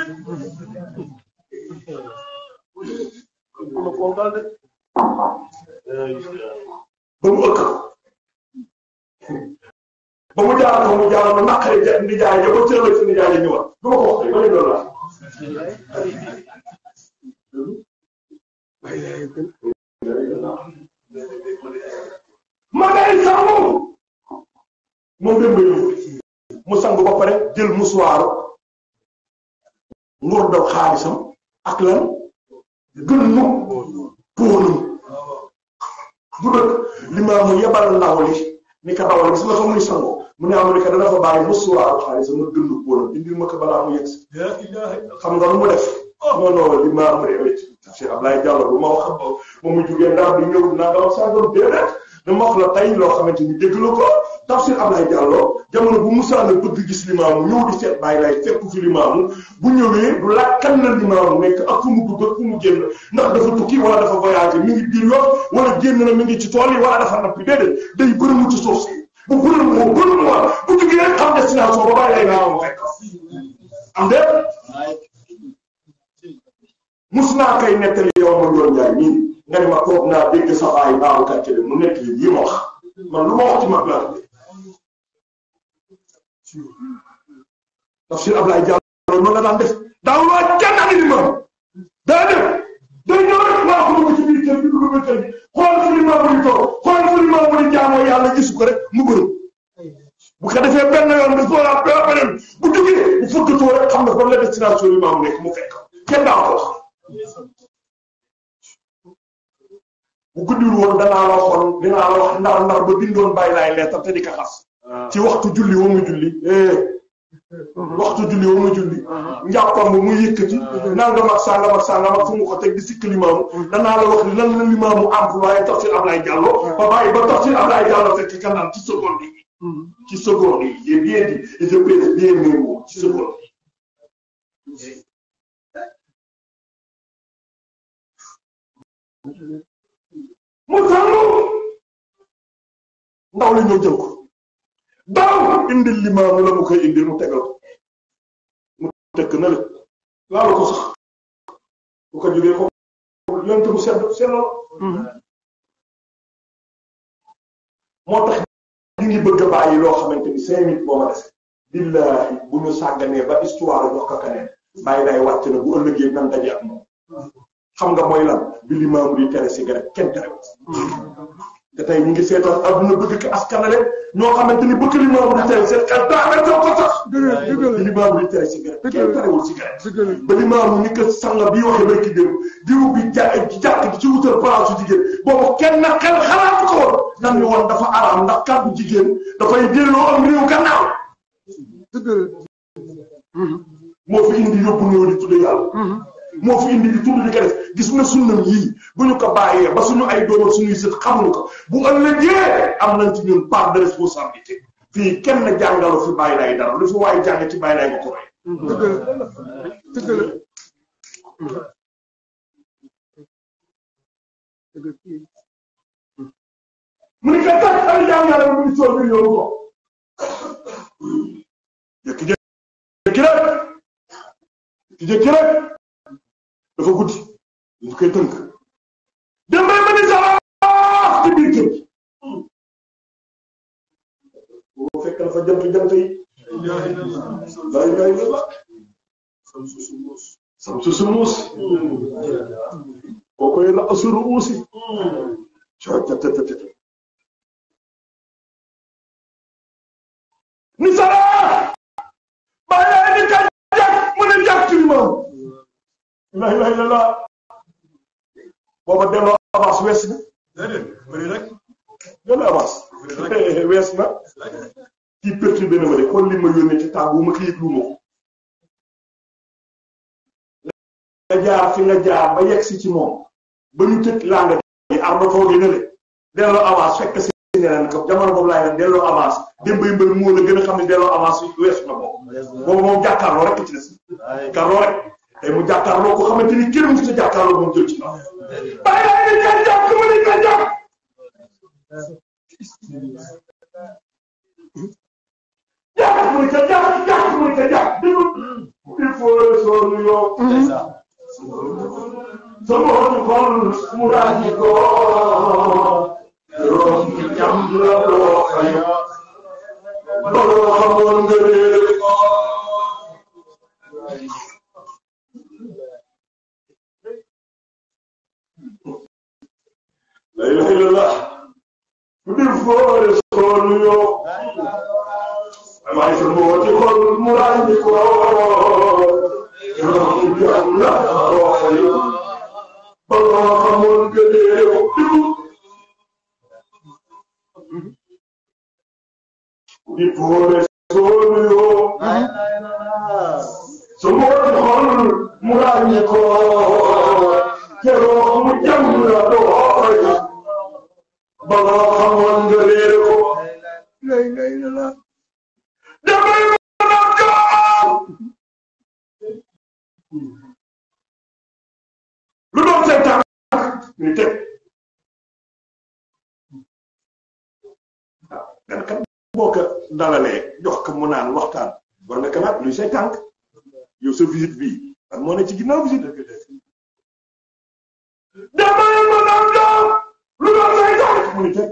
ba mu ëkk ba mu jaar ko mu jaar ma naqari ja ndi jaay ja ba cëral ci ndi jaay ja ñëwaat du ma ko wax ba leen loolu ma ngay sangu moom dem ba ñëw mu sangu ba pare jël musuwaaru nguur daw xaalisam ak lan gën nu póonum du dëkk limaamu yebal ndaw li ni ka dawal gis nga fa muy sangoo mu ne am ni ka dana fa bàyyi musuwaaru xaalisam ma gën nu póonum indil ma ko balaa mu yegg si xam nga lu mu def non non limaamu de wécc Cheikh Ablaye Diallo bu ma wax moom mu jugee ndax di ñëw naa nga wax sàngam déedéet dama wax la tey loo xamante ni dégg la ko tafsir Ablaye Diallo jamono bu Musaa na bëgg gis limaamu ñëw di seet bàyyi lay fekk fi limaamu bu ñëwee du lakkan na limaamu nekk ak fu mu dugg ak fu mu génn ndax dafa tukki wala dafa voyagé mi ngi biir yoon wala génn na mi ngi ci tool yi wala dafa nappi déedéet day bërëmu ci suuf si bu bërëm moo bërëm waa bu jugee rek xam destination ba bàyyi lay naamu fekk am déet naa koy nettali yow ma doon jaay nii nga ne ma toog naa dégg sa baay baabu kàcce bi mu nekk lii ma wax man lu ma wax ci mag laa tafsir Ablaye Diallo noonu la daan def daaw waa kenn ak ni moom daa def day ñëw rek maa ko dugg ci biir kër bi dugg biir kër bi xool fu ni maamu di toog xool fu ni maamu di jaamoo yàlla gisu ko rek mu gërëm bu ko defee benn yoon bi soo la beneen bu duggee bu fëggatoo rek xam nga fan la destination yi maamu nekk mu fekk kenn daa ko wax bu guddiwul woon danaa la waxoon dinaa la wax ndar ndar ba bindoon bàyyi laay leetar te di ko xas ci waxtu julli wa mu julli waxtu julli wa mu julli njàppam bu muy yëkkati nangam ak sangam ak sangam ak fu mu ko teg di sikk limaamu danaa la wax ni lan la limaamu employé tafsir Ablaye Diallo ba bàyyi ba tafsir Ablaye Diallo fekk ka naan ci seconde yi ci seconde yi j'ai bien dit et je pèse bien mes mots ci seconde yi mu tànnu ndaw li ñëw jël ko daaw indil limaamu la mu koy indi mu tegal ko mu tekk na le laalu ko sax bu ko jógee ko yonte bu sedd sellal moo tax ñu ngi bëgg a bàyyi loo xamante ni cinq minutes boo ma dese billahi bu ñu sàgganee ba histoire jox ko keneen bàyyi day wàcc na bu ëllëgee nan daje ak moom xam nga mooy lan bi limaamu di tere cigarette kenn tere te tey ñu ngi seetaan adduna bëgg ko askanale ñoo xamante ni bëgg limaamu di tere seen xel daa nga jox ko sax bi limaamu di tere cigarette kenn terewul cigarette ba limaamu ni ko sanga bi waxee barki démb diw bi ja jàkk di ci wutal place su jigéen boobu kenn na xel xalaatu ko woon nan ni woon dafa araam ndax kàddu jigéen dafay delloo am réew gannaaw moo fi indi yóbbu ñëw di tudde yàlla moo fi indi di tudd di ko def gis nga sunnam yii bu ñu ko bàyyee ba suñu ay doom ak suñuy sët xamuñu ko bu ëllëgee am nañ ci ñun part de responsabilité fii kenn jàngalu fi bàyyi lay dara lu fi waaye jàng ci bàyyi lay nga ko roy dëgg la dëgg la mu ni ko tag ay jàng yàlla mu ngi sool bi yoonu ko jékki-jékki rek jékki-jékki rek dafa guddi ñu koy tënk dem bay ma ni sax ci biir kër gi boo fekk na fa jant jant yi lay lay la la sam su su muus koo koy la asuru uusi coocatatata ni sara bàyyi ni ka jàkk mu ne jàkk ci moom la ilaha illallah booba delloo avance wees na déedéet bëri rek delloo avance wees na kii perturbé na ma de kon li ma yónnee ci tàggu ma ko yëglu ma ko nga jaar fi nga jaar ba yegg si ci moom ba ñu tëj langa yi arba toogee na le delloo avance fekk si neneen ko jamono boobu laay leen delloo avance démbay mbër moo la gën a xam ne delloo avance weesu na boobu boobu moom jàkkaarloo rek ci des jàkkaarloo rek tey mu jàkkaarloo ko xamante ni kenn mu sa jàkkaarloo moom jël ci ndax bàyyi laa ni ka jàpp ma ni ka jàpp jàpp mu ni ka jàpp jàpp mu ni ka jàpp déglu il faut soo nuyoo sama xol xol mu ràññi ko room ki jam la doo xëy baloo xamoon nga réer ko la ilaha illallah ku di foore soo nuyoo waaye sama xol xol mu ràññi ko room ki jam la doo xëy baloo xamoon nga réer ko di poore soo nuyoo su ma ko xool mu ràññi ko keroog mu jàmm la dooy baloo xamoon nga réer ko la ilaha illallah damay mën a gaaw lu doon seen tànk ñu teg ah gan kat boo ko dalalee jox ko mu naan waxtaan war nga kalaat luy say tànk yow sa visite bii ak moo ne ci ginnaaw visite dama leen ma naan doom lu doon say tànk mu ni teg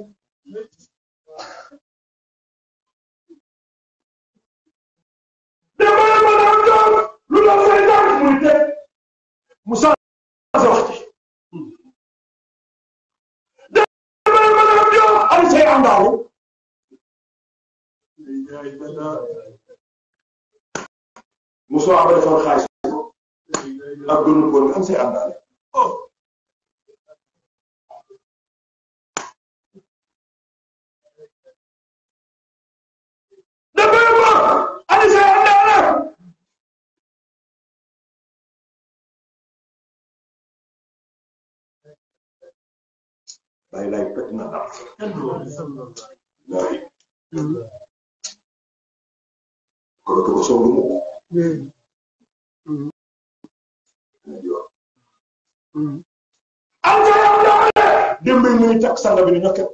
dama leen ma naan doom lu doon say tànk mu ni teg mu changé wax ci dama leen ma naan doom ay say àndaawu Moussa ba defal xaalis ak gënu ko nga am say àndaale dama ma ani say àndaale lay lay pet na daal lay ko ko songu mu am say àndaale démb yi muy takk sanga bi ni ñokket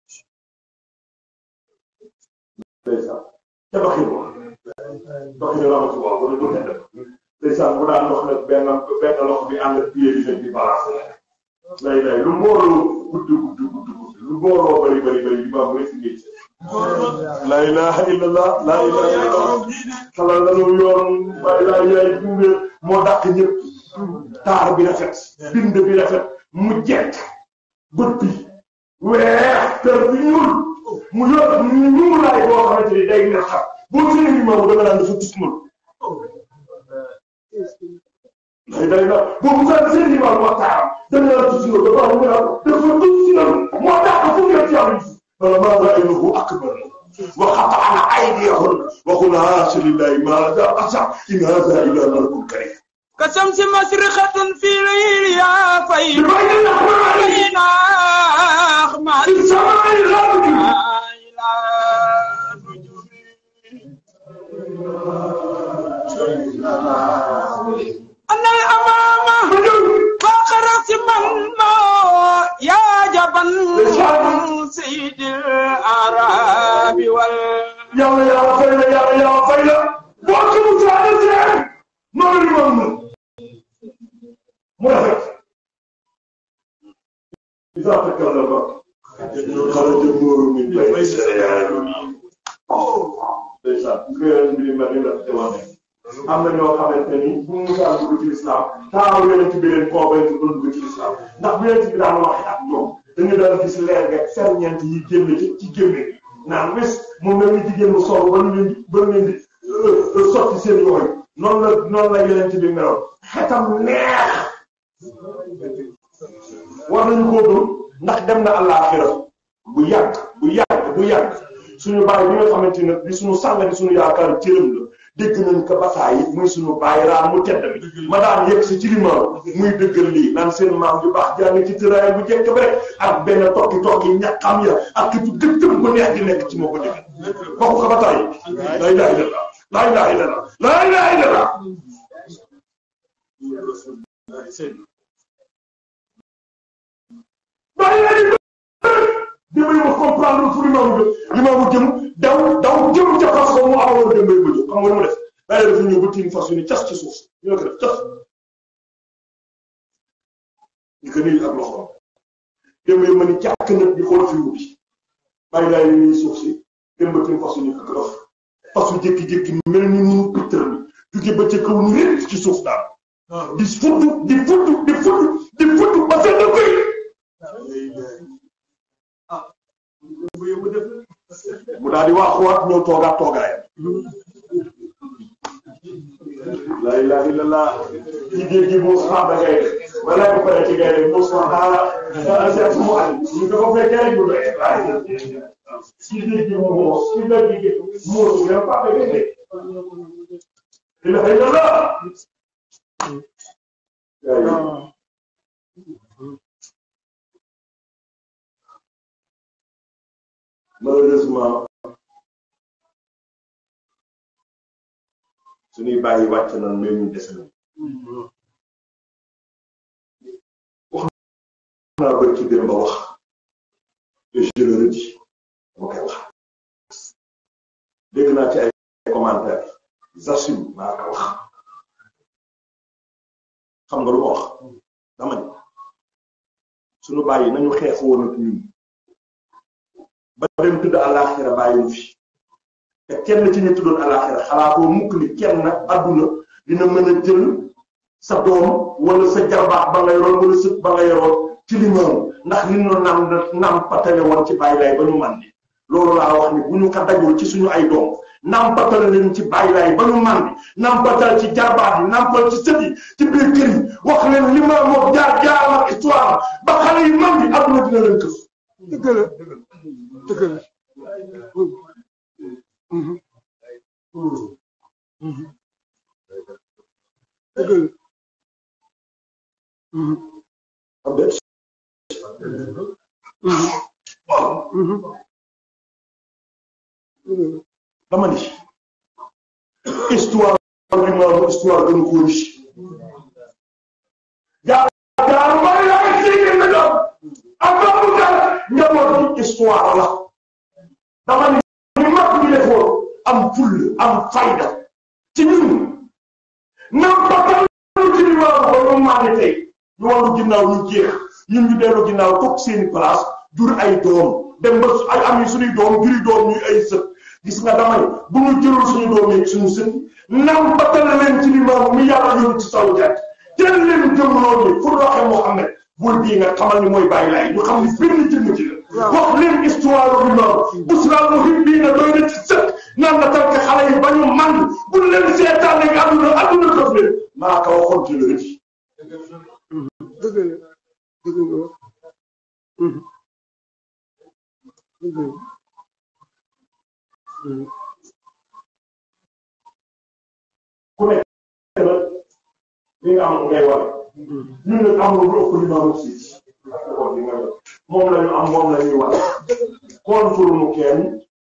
ndeysaan ca baxin wa baxin ramatu wa wala du tedd ndeysaan bu daan dox nag benn benn loxo bi ànd ak pied bi nag di balance lay lay lu mbooloo gudd gudd gudd gudd lu mbooloo bari bari bari di baax rek ngay la ilaha illallah la ilaha illallah xalal lanu yoon bay laa yaay gunge moo dàq ñëpp taar bi rafet bind bi rafet mu jekk bët bi weex kër bi ñuul mu yor ñuulaay boo xamante ni day neex xam boo seen ni moom danga naan dafa tusmal day day na boobu sax seen ni moom moo taaram danga naan tusmal ba baax mu naan dafa tusmal moo tax fu ngeen ci am wala maa ra'aynahu akbar wa qata'na aydiyahum wa qulna haasha lillahi ma hadha bashar in hadha illa malakun karim كشمس مشرقة في ليلها فيض بين الأحمر بين أخمار في السماء الغربي إلى نجوم أن الأمام فوق رأس من ما يا جبل سيد الأعراب وال yàlla yàlla fay la yàlla yàlla fay la boo ko mu saa la seen noonu li moom na mu rafet إذا تكلم خرج النور من بين سياره ndeysaan këram bi ma di la témoigné am na ñoo xamante ni bu mu daan dugg ci lislaam taaw yonent bi leen convaincre doon dugg ci lislaam ndax bu yonent bi daan wax ak ñoom dañu daan gis leer ga ferñeent yi génn ci ci génne naan wis mu mel ni jigéen mu sol ba ñu leen di ba ñu leen di sotti seen yooyu noonu la noonu la yonent bi meloon xetam neex war nañu koo gëm ndax dem na àllaaxira bu yàgg bu yàgg bu yàgg suñu baay bi nga xamante ne bi suñu sàng di suñu yaakaar cëram la dégg nañ ko bataay muy suñu baay raam mu tedd mi ma daan yegg si ci limaam muy dëggal lii naan seen maam ju baax jàng ci tëraay bu jekk bi rek ak benn tokki tokki ñaqam ya ak ki gëttëm bu neex di nekk ci moo ko dégg waxu ko bataay laa ilaaha illallah laa ilaaha illallah laa ilaaha illallah bàyyi la di démbay ma comprendre fu limaamu jëm limaamu jëm daw daw jëm ca fas ko mu amoon démbay ma jóg xam nga lu mu def bàyyi dafa ñëw ba tiim fas yu ni cas ci suuf ñu ne ko def cas ñu ko nii ak loxoom démbay ma ni jàkk nag di xool fi wuti bàyyi daay ni suuf si dem ba tiim fas yu ni ko def fas yu jékki-jékki mel ni nu pittar mi jóge ba ca kaw ni rek ci suuf daal di fudd di fudd di fudd di fudd ba seen koy mu daal di waaxuwaat ñëw toogaat toogaayam la ilaha illallah ci géej gi muus xaar da ngay def wala ko pare ci ngay def muus xaar xaar seet mu ay ñu ko ko fekkee rek bu doy waaye ci géej gi mu muus ci géej gi muus nga pa da ngay def ilaha illallah malheureusement suñuy bàyyi wàcc nañ mais ñu des nañ wax naa bëri ci biir ba wax et je le redis dama koy wax dégg naa ci ay commentaires j'assume maa ko wax xam nga lu ma wax dama ni suñu bàyyi nañu xeex woon ak ñun ba dem tudd àllaaxira bàyyi ñu fi te kenn ci ñu tuddoon àllaaxira xalaatoo mukk ni kenn adduna dina mën a jël sa doom wala sa jarbaax ba nga yoroon wala sët ba nga yoroon ci limaam ndax li ñu nam nam patale woon ci bàyyi laay ba ñu màndi loolu laa wax ni bu ñu ko dajul ci suñu ay doom nampatal leen ci bàyyi laay ba ñu màndi nampatal ci jarbaax yi nampal ci sët yi ci biir kër yi wax leen limaam moom jaar jaaram ak histoire ba xale yi màndi adduna dina leen këf dëgg la dëgg la dëgg la am déet dama ni histoire limaam histoire gënu ko riche jaar jaar bari la ak ci na doon ak boobu dara njaboot bi histoire la dama ni ni mag ñi defoon am full am fayda ci ñun nam batal ci limaam ba ñu maane tey ñu wàllu ginnaaw ñu jeex ñun ñu dellu ginnaaw toog seeni place jur ay doom dem ba ay am yi suñuy doom juri doom ñuy ay sët gis nga damay bu ñu jëlul suñu doom yi suñu sët nam batal leen ci limaam mi yàlla yóbbu ci saw jant jël leen jëm loolu pour waxee Muhammad bul bii nga xamal ni mooy bàyyi laay ñu xam ni benn jëmm ci la wax leen histoire bi noonu busral muhim bii na doy na ci sët naan la tànk xale yi ba ñu mànd bul leen seetaan ne adduna adduna def leen maa ko waxoon ci la rëcc dëgg la dëgg la dëgg la ku nekk nag li nga am ngay war ñun nag amul lu ëpp li ma wax si li nga yor moom la ñu am moom la ñuy war contre nu kenn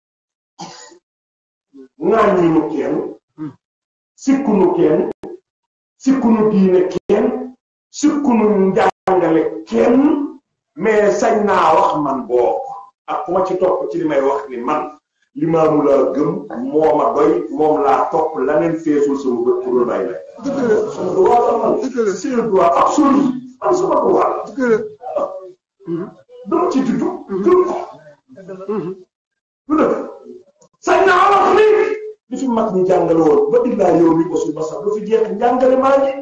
ŋàññi nu kenn sikku nu kenn sikku nu diine kenn sikku nu njàngale kenn mais sañ naa wax man boo ak ku ma ci topp ci li may wax ni man limaamu laa gëm moo ma doy moom laa topp laneen feesul sama bët pour la bàyyi la sama droit la man c'est le droit absolu man sama droit la dëgg la dama ci juddu gëm ko lu dëgg sañ naa wax ni li fi mag ñi jàngale woon ba illaa yow mi ko suñu basam lu fi jeex njàngale maa ngi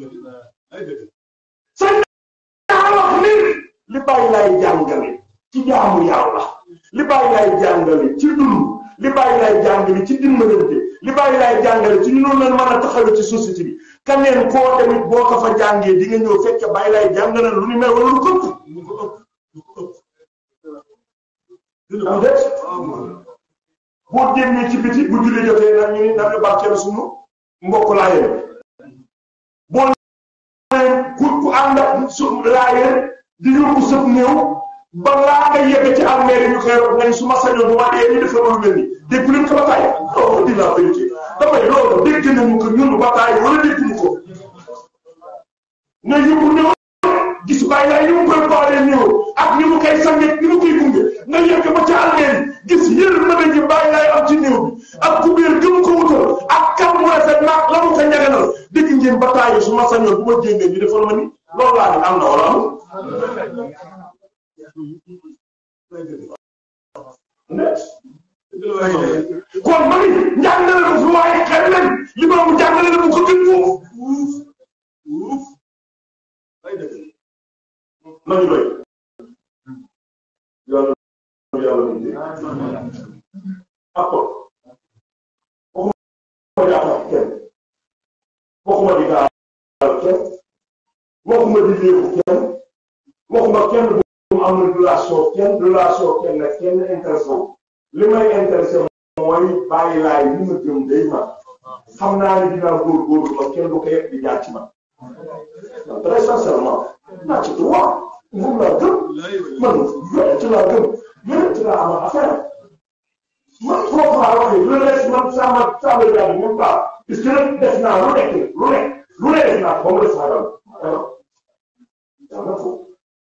sañ naa wax ni li bàyyi laay jàngale ci jaamu yàlla li bàyyi laay jàngale ci dund li bàyyi laay jàngale ci dimbalante li bàyyi laay jàngale ci ñu noonu leen mën a taxawee ci société bi kaneen koo tamit boo ko fa jàngee di nga ñëw fekk bàyyi laay jàngale lu ni mel wala lu këpp am det boo génnee ci biti bu julli jotee nag ñu ni nañu barkeel suñu mbokk laayeen boo nee ku ku ànd ak su laayeen di yóbbu sëb néew balaa nga yegg ci armée yi ñu koy wax nga ni su ma sañoon bu ma dee ñu defal lu mel ni dégg leen ko ba taay non di la vérité damay loolu dégg nañu ko ñun ba taay wala dégguñu ko ne yóbbu néew gis bàyyi laay ni mu koy boolee néew ak ni mu koy sange ni mu koy gunge nga yegg ba ci armée yi gis yër na ji bàyyi laay am ci néew bi ak kubéer gëm ko wutal ak kam mu rafet naag la mu ko ñaganal dégg ngeen ba taay su ma sañoon bu ma jéngee ñu defal ma ni loolu laa ni am na wala amul net kon ma ni njàngale ko fu waaye xel leen li ma mu njàngale la mu ko gën fuuf nañu doy yàlla yàlla mu dee accord waxuma di attaque kenn waxuma di gaal kenn waxuma di léebu kenn waxuma kenn bu mu am relation kenn relation kenn nag kenn intéressé wu li may intéressé mooy bàyyi laay li ma gëm day ma xam naa ne dinaa góorgóorlu ba kenn du ko yegg di jaar ci man très sincèrement naa ci droit moom laa gëm man yonent laa gëm yonent laa am affaire man foofu laa waxee lu lees man sama sama yàlla même pas parce que nag def naa lu nekk lu nekk lu nekk def naa ko ba mu des xaaral yàlla foofu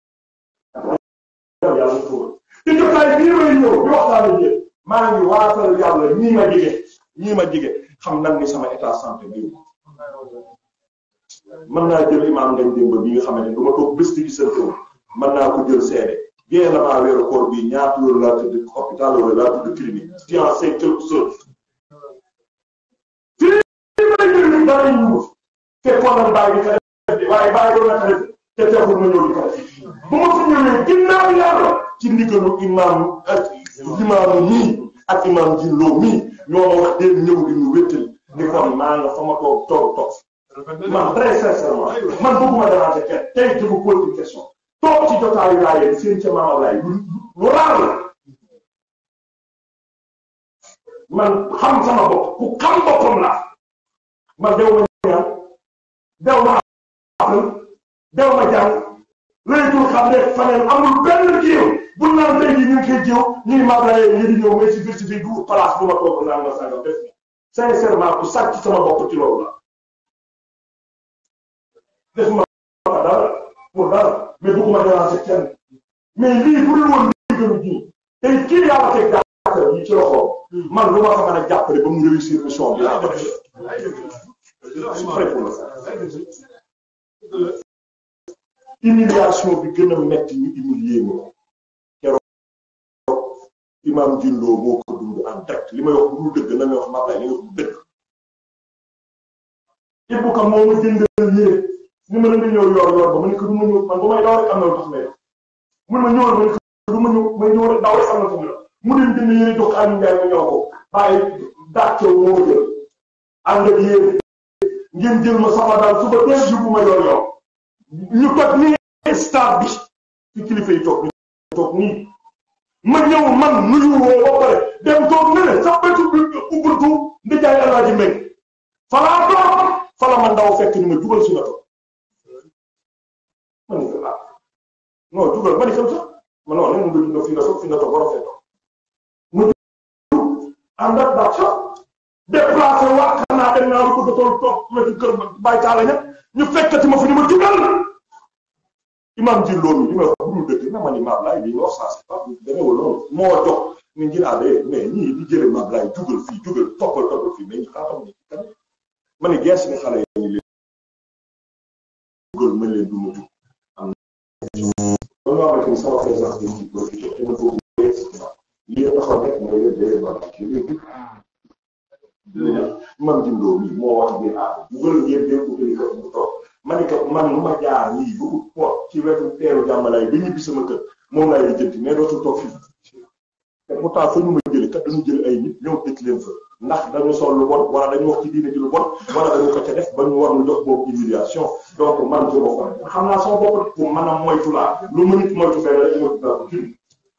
yàlla foofu te jotaay bii may ñëw di waxtaan ak yéen maa ngi waatal yàlla ñii ma jige ñii ma jige xam nan ni sama état santé bi mën naa jël imaam ngañ démb bi nga xamante ni du ma toog bés di gisante wu mën naa ko jël seede bien avant weeru koor bi ñaata yoon laa tëdd hôpital wala laa tëdd clinique tu en sais quelque chose fii may jël dara ñu fekkoon na bàyyi ka def waaye bàyyi doon na ka def te teewul ma ñëw di ka def bu ma fi ñëwee ginnaaw yàlla ci ndigalu imaam ak imaamu nii ak imaam Jillo mii ñoo ma wax dee ñëw di ñu wéttali ni kon maa nga fa ma toog toog toog man très sincèrement man bëgguma déranger kenn tey je vous pose une question toog ci jotaayu laayeen seen ca maam Ablaye lu lu raar la man xam sama bopp ku xam boppam la man dew ma ñaan dew ma am dew ma jàng laytul xam ne faneen amul benn jiw bu naan tey jii ñu ngi koy jiw ñuy Ablaye ñi di ñëw mais ci biir ci biir du place bu ma toog naan ma sàngam def sincèrement ku sàcc sama bopp ci loolu la def ma dara pour dara mais bëgguma déranger kenn mais lii bu dul woon lii gënu ji tey kii yàlla teg jàppale yi ci loxo man lu ma ko mën a jàppale ba mu réussir mission bi laa ko def je suis prêt pour le faire humiliation bi gën a metti ñu humilier ma keroog imam Jindoo moo ko dund en direct li may wax bu dul dëgg na may wax maa lay li nga wax bu dëgg Ibou Ka moo ma jëndal yére ni ma la nga ñëw yor yor ba ma ne ko du ma ñëw man ba may daw rek am na lu tax may mun ma ñëwal ma ne ko du ma ñëw may ñëw rek daw rek am na fu mu la mu dem jënd yére jox Aliou Ndiaye ma ñëw ko bàyyi dàccew moo ma jël ànd ak yére ngeen jël ma sama daal suba teel yóbbu ma yor yor ñu toog nii stade bi ci kilifa yi toog ñu toog nii ma ñëw man nuyu woo ba pare dem toog ne ne sax bëtu bi ubuntu ndi jaay alaaji mbéy falaa toog fala ma ndaw fekk ni ma jugal si na toog ma ne ko ah non jugal ma ne kam sax ma non nen nga dund fi nga toog fi nga toog war a fee toog mu ànd ak daa sax déplacé waa xanaa dem naa lu ko dotool toog wetu kër bàyyi taala ña ñu fekkati ma fi ni ma jugal imam ji loolu li may wax bu dul dëgg na ma ni maam laay li ñu wax saa si pas demeewul noonu moo jox ni ngir àddee mais ñii di jële maam laay jugal fii jugal toppal toppal fii mais ñi xaatam ni kan ma ni gees ni xale yi ñu leen jugal mën leen du ma jug am loolu maa xamante ni sama présence bi ñu profité te ma foofu lii taxaw rek mooy leen dee ba ci léegi imam ji loolu mi moo wax ngeen ah jugal ngeen dee ko tëri ko mu toog ma ne ko man lu ma jaar nii ba ut pot ci wetu teeru jàmbalaay ba ñibbi sama kër moom laay lijjanti mais dootul toog fii te pourtant fa ñu ma jële kat dañu jël ay nit ñëw tëj leen fa ndax dañu sol lu bon wala dañu wax ci diine ji lu bon wala dañu ko ca def ba ñu war ñu jox boobu humiliation donc man je ko xam naa sama bopp pour mën a moytu laa lu ma nit moytu benn rek moytu naa ko junni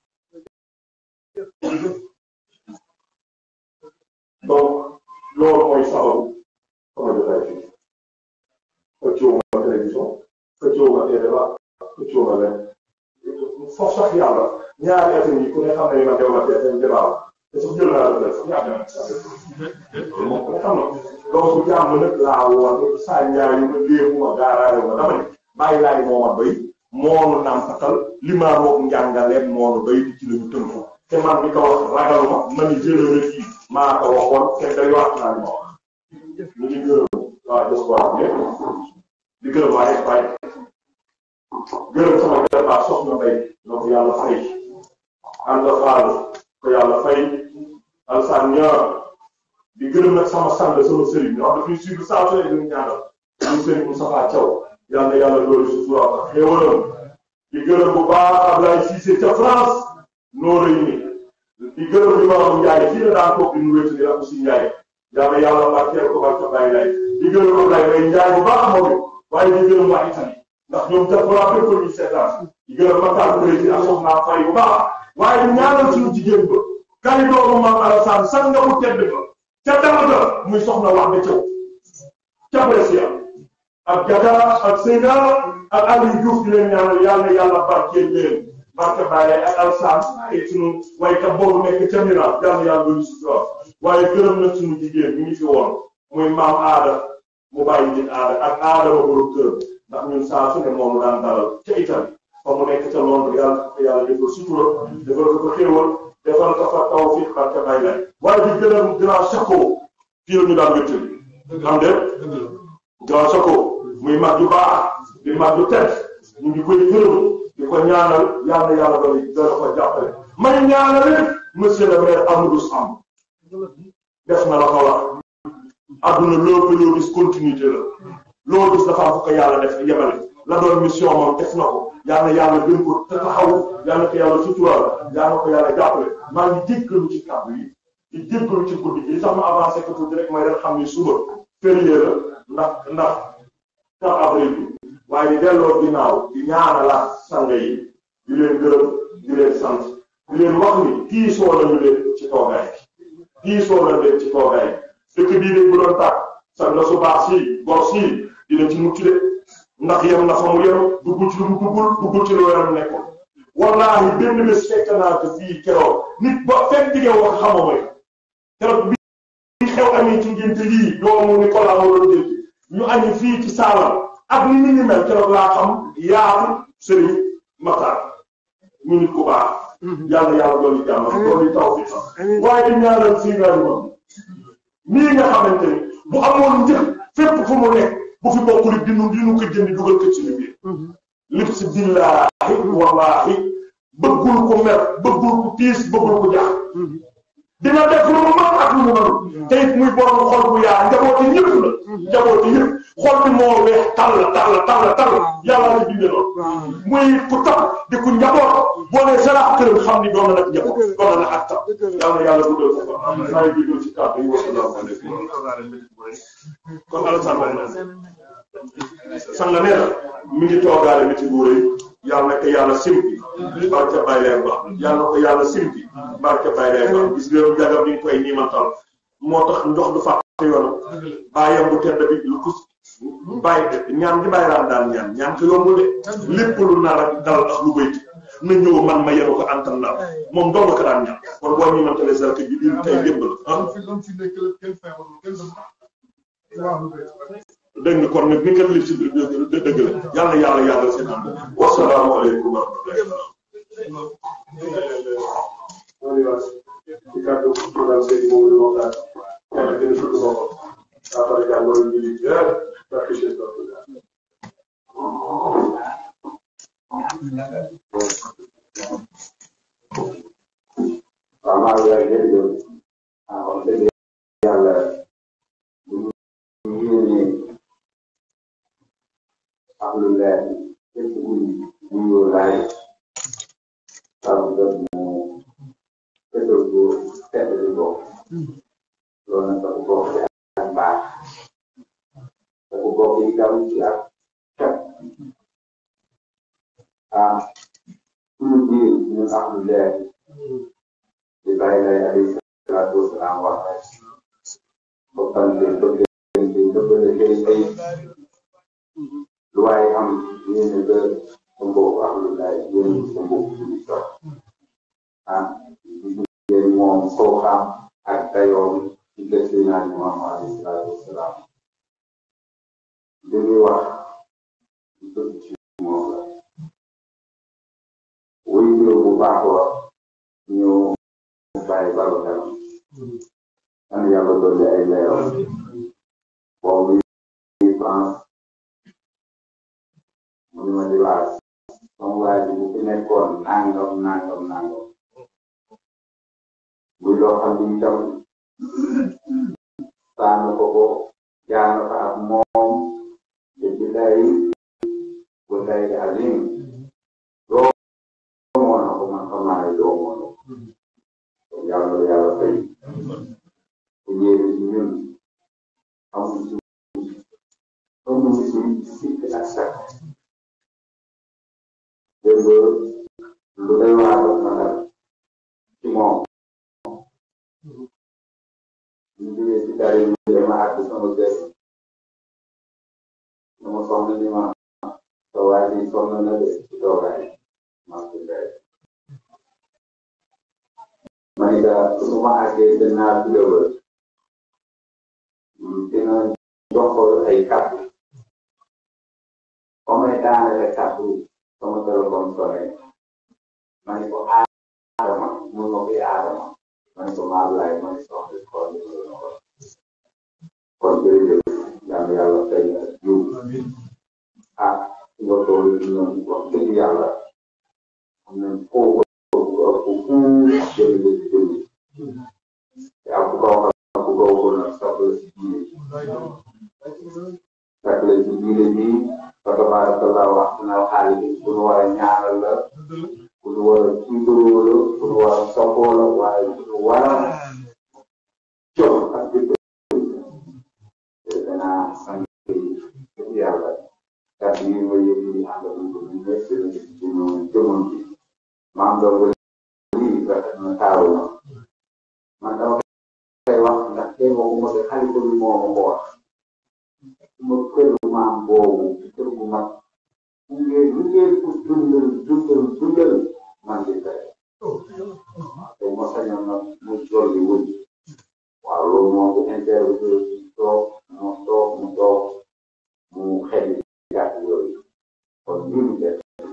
donc loolu mooy sababu sama jotaay fii xëccoo ma télévision xëccoo ma débat xëccoo ma leen foofu sax yàlla ñaari affaire yi ku ne xam ne ma dew ma TFM débat te sax jël naa la def ñaata loolu moom ku ne xam na donc jàmm nag laa woon saa ñaar yu ma léegu ma gaaraayu ma dama ne bàyyi laay moo ma doy moonu nàmpatal li maa roog njàngaleem moonu doy di ci la ñu tënku te man mi ko wax ragaluma ma ni jëlale fii maa ko waxoon te day wax naa li ma wax ñu ngi gërëm waa diaspora bi yëpp di gërëm waa Espagne gërëm sama gërëmaa soxna Mbay na ko yàlla fay ànd faal ko yàlla fay alsaan ñaar di gërëm nag sama sànq sama sëriñ ñoo xam daf ñuy suivre saa su ne ñu ñaanal ñu sëriñ Moustapha Thiaw yàlla na yàlla loolu si suura ak xéewalam di gërëm bu baax Ablaye Cissé ca France noo rëy ni di gërëm li ma wax Ndiaye fii la daan toog di nu wétu di la aussi Ndiaye yàlla yàlla barkeel ko barke bàyyi lay di gërëm Ablaye Mbaye Ndiaye bu baax moom it waaye di gërëm waa Italie ndax ñoom diaspora bépp ñu seetaan di gërëm Matar président soxna Faye bu baax waaye di ñaanal suñu jigéen ba kari doomu maam Alassane sax nga mu tedd ba ca dama muy soxna wax ba caw ca Brescia ak Gata ak Seyda ak Aliou Diouf di leen ñaanal yàlla yàlla barkeel leen barke Baye ak Alassane ay sunu waykat boobu nekk ca Milan yàlla yàlla doon si waaye gërëm na suñu jigéen ñu ngi fi woon muy maam aada mu bàyyi nit aada ak aada ba borom këram ndax ñun saa su ne moom daan dalal ca Italie fa mu nekk ca Londres yàlla ko yàlla defal sutura defal ko ko xéewal defal ko fa tawfiq barke bay lay waaye di gërëm grand chaco fii la ñu daan wéttali xam de grand chaco muy mag ju baax di mag ju tedd ñu ngi koy gërëm di ko ñaanal yàlla yàlla doon dana ko jàppale may ñaanal monsieur le maire Amadou Samb def na la ko wax adduna loo ko loo gis continuité la loo gis dafa am fu ko yàlla def yemale la doon mission moom def na ko yàlla yàlla gën ko te taxaw yàlla ko yàlla suturaal yàlla ko yàlla jàppale maa ngi jéggalu ci kàddu yi di jéggalu ci guddi gi li tax ma avancé ko tuuti rek mooy ren xam ni suba férié la ndax ndax 4 avril bi waaye di delloo ginnaaw di ñaanalaat sang yi di leen gërëm di leen sant di leen wax ni tiisoo lañu leen ci toogaay tiisoo lañu leen ci toogaay dëkk bii de bu doon tàkk sang su baax si gor si dina ci mucc de ndax yem na fa mu yem duggul ci lu mu duggul duggul ci lu yaram nekkoon wallaahi benn bés fekk naa ko fii keroog nit ba fekk diggee wax xamoo mooy keroog bi xew amee ci ngénte lii doomu Nicolas moo doon jël ñu añi fii ci saalam ak ni nit ñi mel keroog laa xam yaatu sëriñ Matar ñu nit ku baax yàlla yàlla doon di jàmm doon di taw fi sax waaye di ñaanal fii nga moom nii nga xamante ni bu amoon njëg fépp fu mu nekk bu fi bokkul dinu dinu ko jëndi dugal ko ci ñu biir lépp si billaahi wallaahi bëggul ko mer bëggul ko tiis bëggul ko jax dina def lu mu mën ak lu mu mënul te it muy borom xol bu yaa njabooti ñëpp la njabooti ñëpp xol bi moo weex tàll tàll tàll tàll yàlla la bindee loolu muy ku tab di ku njaboot boo nee saraax këram xam ni doon na nag njaboot doon na nag ak tab yàlla yàlla guddal ko fa maa ngi juddoo ci kàddu yi wassalaamu aleykum kon Alassane wax na sanga nee na mi ngi toogaale métti bu rëy yàlla na ko yàlla simpi barke bay leen ba yàlla na ko yàlla simpi barke bay leen ba gis nga jagam ni koy niimantal moo tax ndox du fàtte yoonam bàyyam bu tedd bi lu ko bàyyi ñaan gi bàyyi raan daan ñaan ñaan ko yombul de lépp lu nar ak dal ak lu bëyti na ñëw man ma yenu ko antan la moom doon na ko daan ñaan kon boo niimantalee sa bi biir tey lépp la ah dégg nga kon nag ni ngeen lif si dëgg la yàlla yàlla yàlla seen ànd wasalaamaaleykum wa rahmatulah ci kàddu programme Seydou Mamadou Mokhtar yàlla gën a sutu boppam saafara jàngoro ñu ngi jër barke Cheikh Abdoulaye waaw maa ngi lay jërëjëf ah wax dëgg yàlla bu ñu yéenee ak lu leer képp ku ñu ñu laaj waaw nga mu fekkal ko tedd di bokk loolu nag dafa bokk ci ak mbaax dafa bokk itam ci ak cat ah suñu biir ñu ak lu leer di bàyyi lay alayhi salaatu wasalaam wax rek bokkante bëggante dëppale kay ay lu waaye am yéene ba sa mbokk ak lu laay yéene sa mbokk suñu toog ah gis ngeen moom koo xam ak dayoom ci gëstu naa ñu maam alayhi salaatu wasalaam li muy wax dëgg ci moom la wuy bu baax wa ñu bàyyi baro dem an yàlla dolli ay leeral boobu yi France mu ni ma di laaj sama waa ji bu fi nekkoon nangam nangam nangam muy loo xam ni itam saana ko ko jaana fa ak moom te billahi wallahi azim doo moo na ko man xam naa ne doo moo na ko yàlla yàlla fay te yéene ci ñun amul ci amul ci sikk ak sakk dégg lu day waa daf ma dal ci moom ñu jógee ci tari ñu dama àgg sama kër sama soxna ni ma sa waa ji sonn na de ci toogaay ma ko ndey ma ni ka su ma àggee danaa dugawal dina jox ay kàddu comme daanaka kàddu sama téléphone sonné ma ni ko aadama mun ma koy aadama ma ni ko maa laay ma ni soxla xool ni ko ko kon jërëjëf yàlla yàlla fay na jiw ah nga toll noonu wax dëgg yàlla am nañ foofu ëpp fu jëli ba ci jëli te am ku ko waxal ku ko waxul nag sax la si diine sax la si diine bi fa tabarakallah wax na xaalis ku nu war a ñaanal la ku nu war a tiitaroo la ku nu war a soppoo la waaye ku nu war a jox ak jëkkër danaa sant yàlla kàddu yi ma yëg ni ànd ak ko ñu nekk ci ñu jëmoon ci maam doon ba lii rafet na taaru na man dama koy wax ndax kenn waxuma ko xalifa bi moo ma ko wax suma kër maam boobu kër gu mag bu ngeen lu ngeen ko dundal dundal dundal man di tey te ma sañoon nag mu dolli wëñ waaw loolu moom bu interview toog mu toog mu toog mu xel gàtt yooyu kon ñun de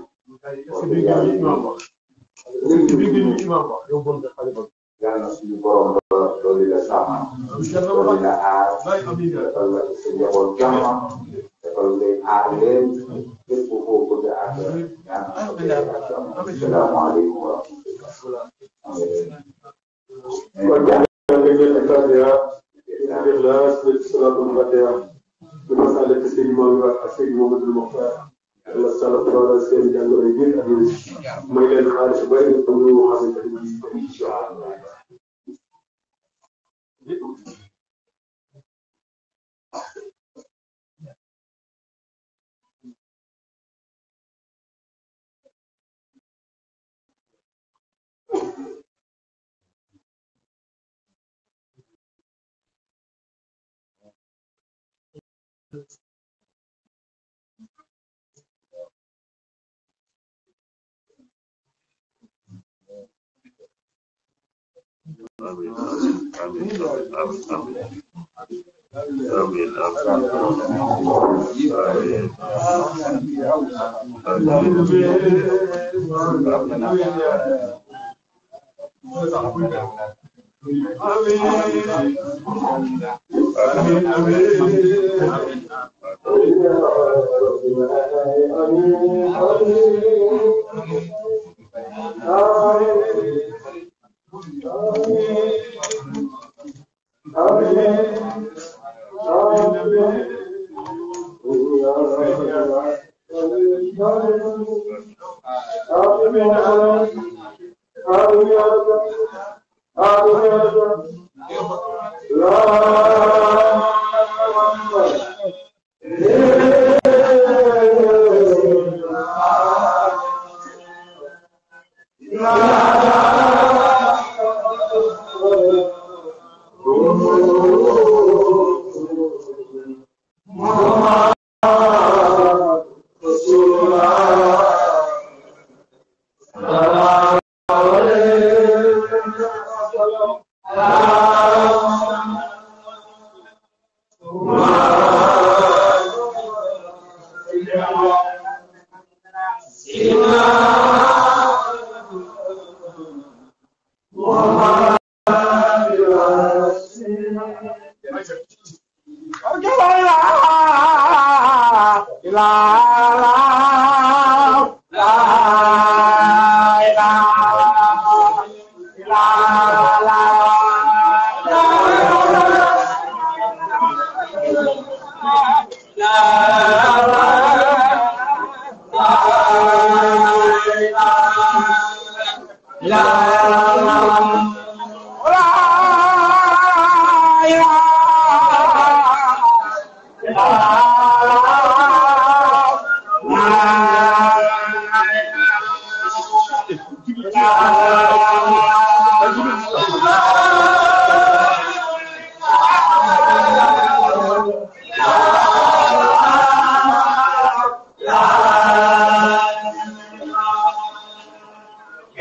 yàlla suñu borom ba loolu la sàmm loolu la aar defal la sa njaboot jàmm defal leen aar leen képp koo bëgg a àgg yàlla asalaamaaleykum wa rahmatulah. kon jàngale ngeen ak Fatiha Ixlaas ba ci salaatul Fatiha di masale ci sëñ Maodo ak sëñ Mamadou Mokhtar yàlla sala doolal seen jàngoro yi ak yéen may leen xaalis bu bëri pour ñu xamante ne bii incha allah.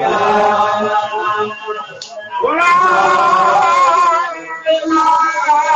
La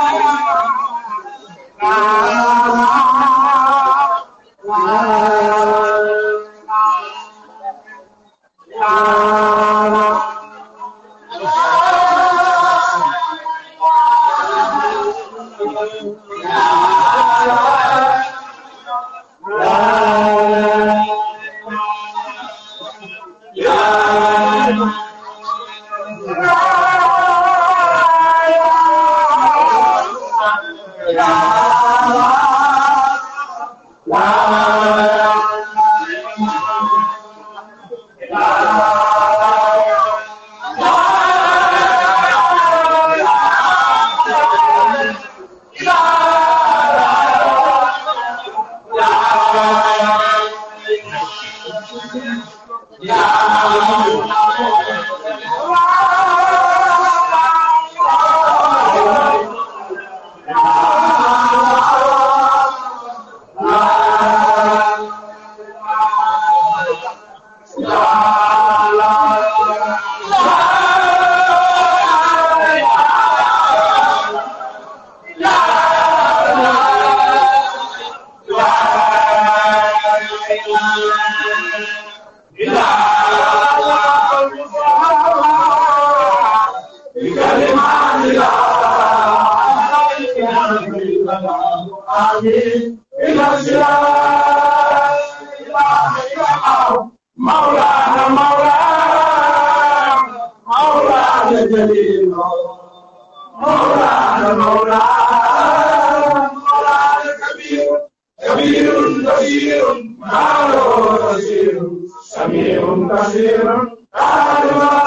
مولانا مولانا مولانا جليل مولانا مولانا مولانا كبير كبير كبير معه بصير سميع بصير عالم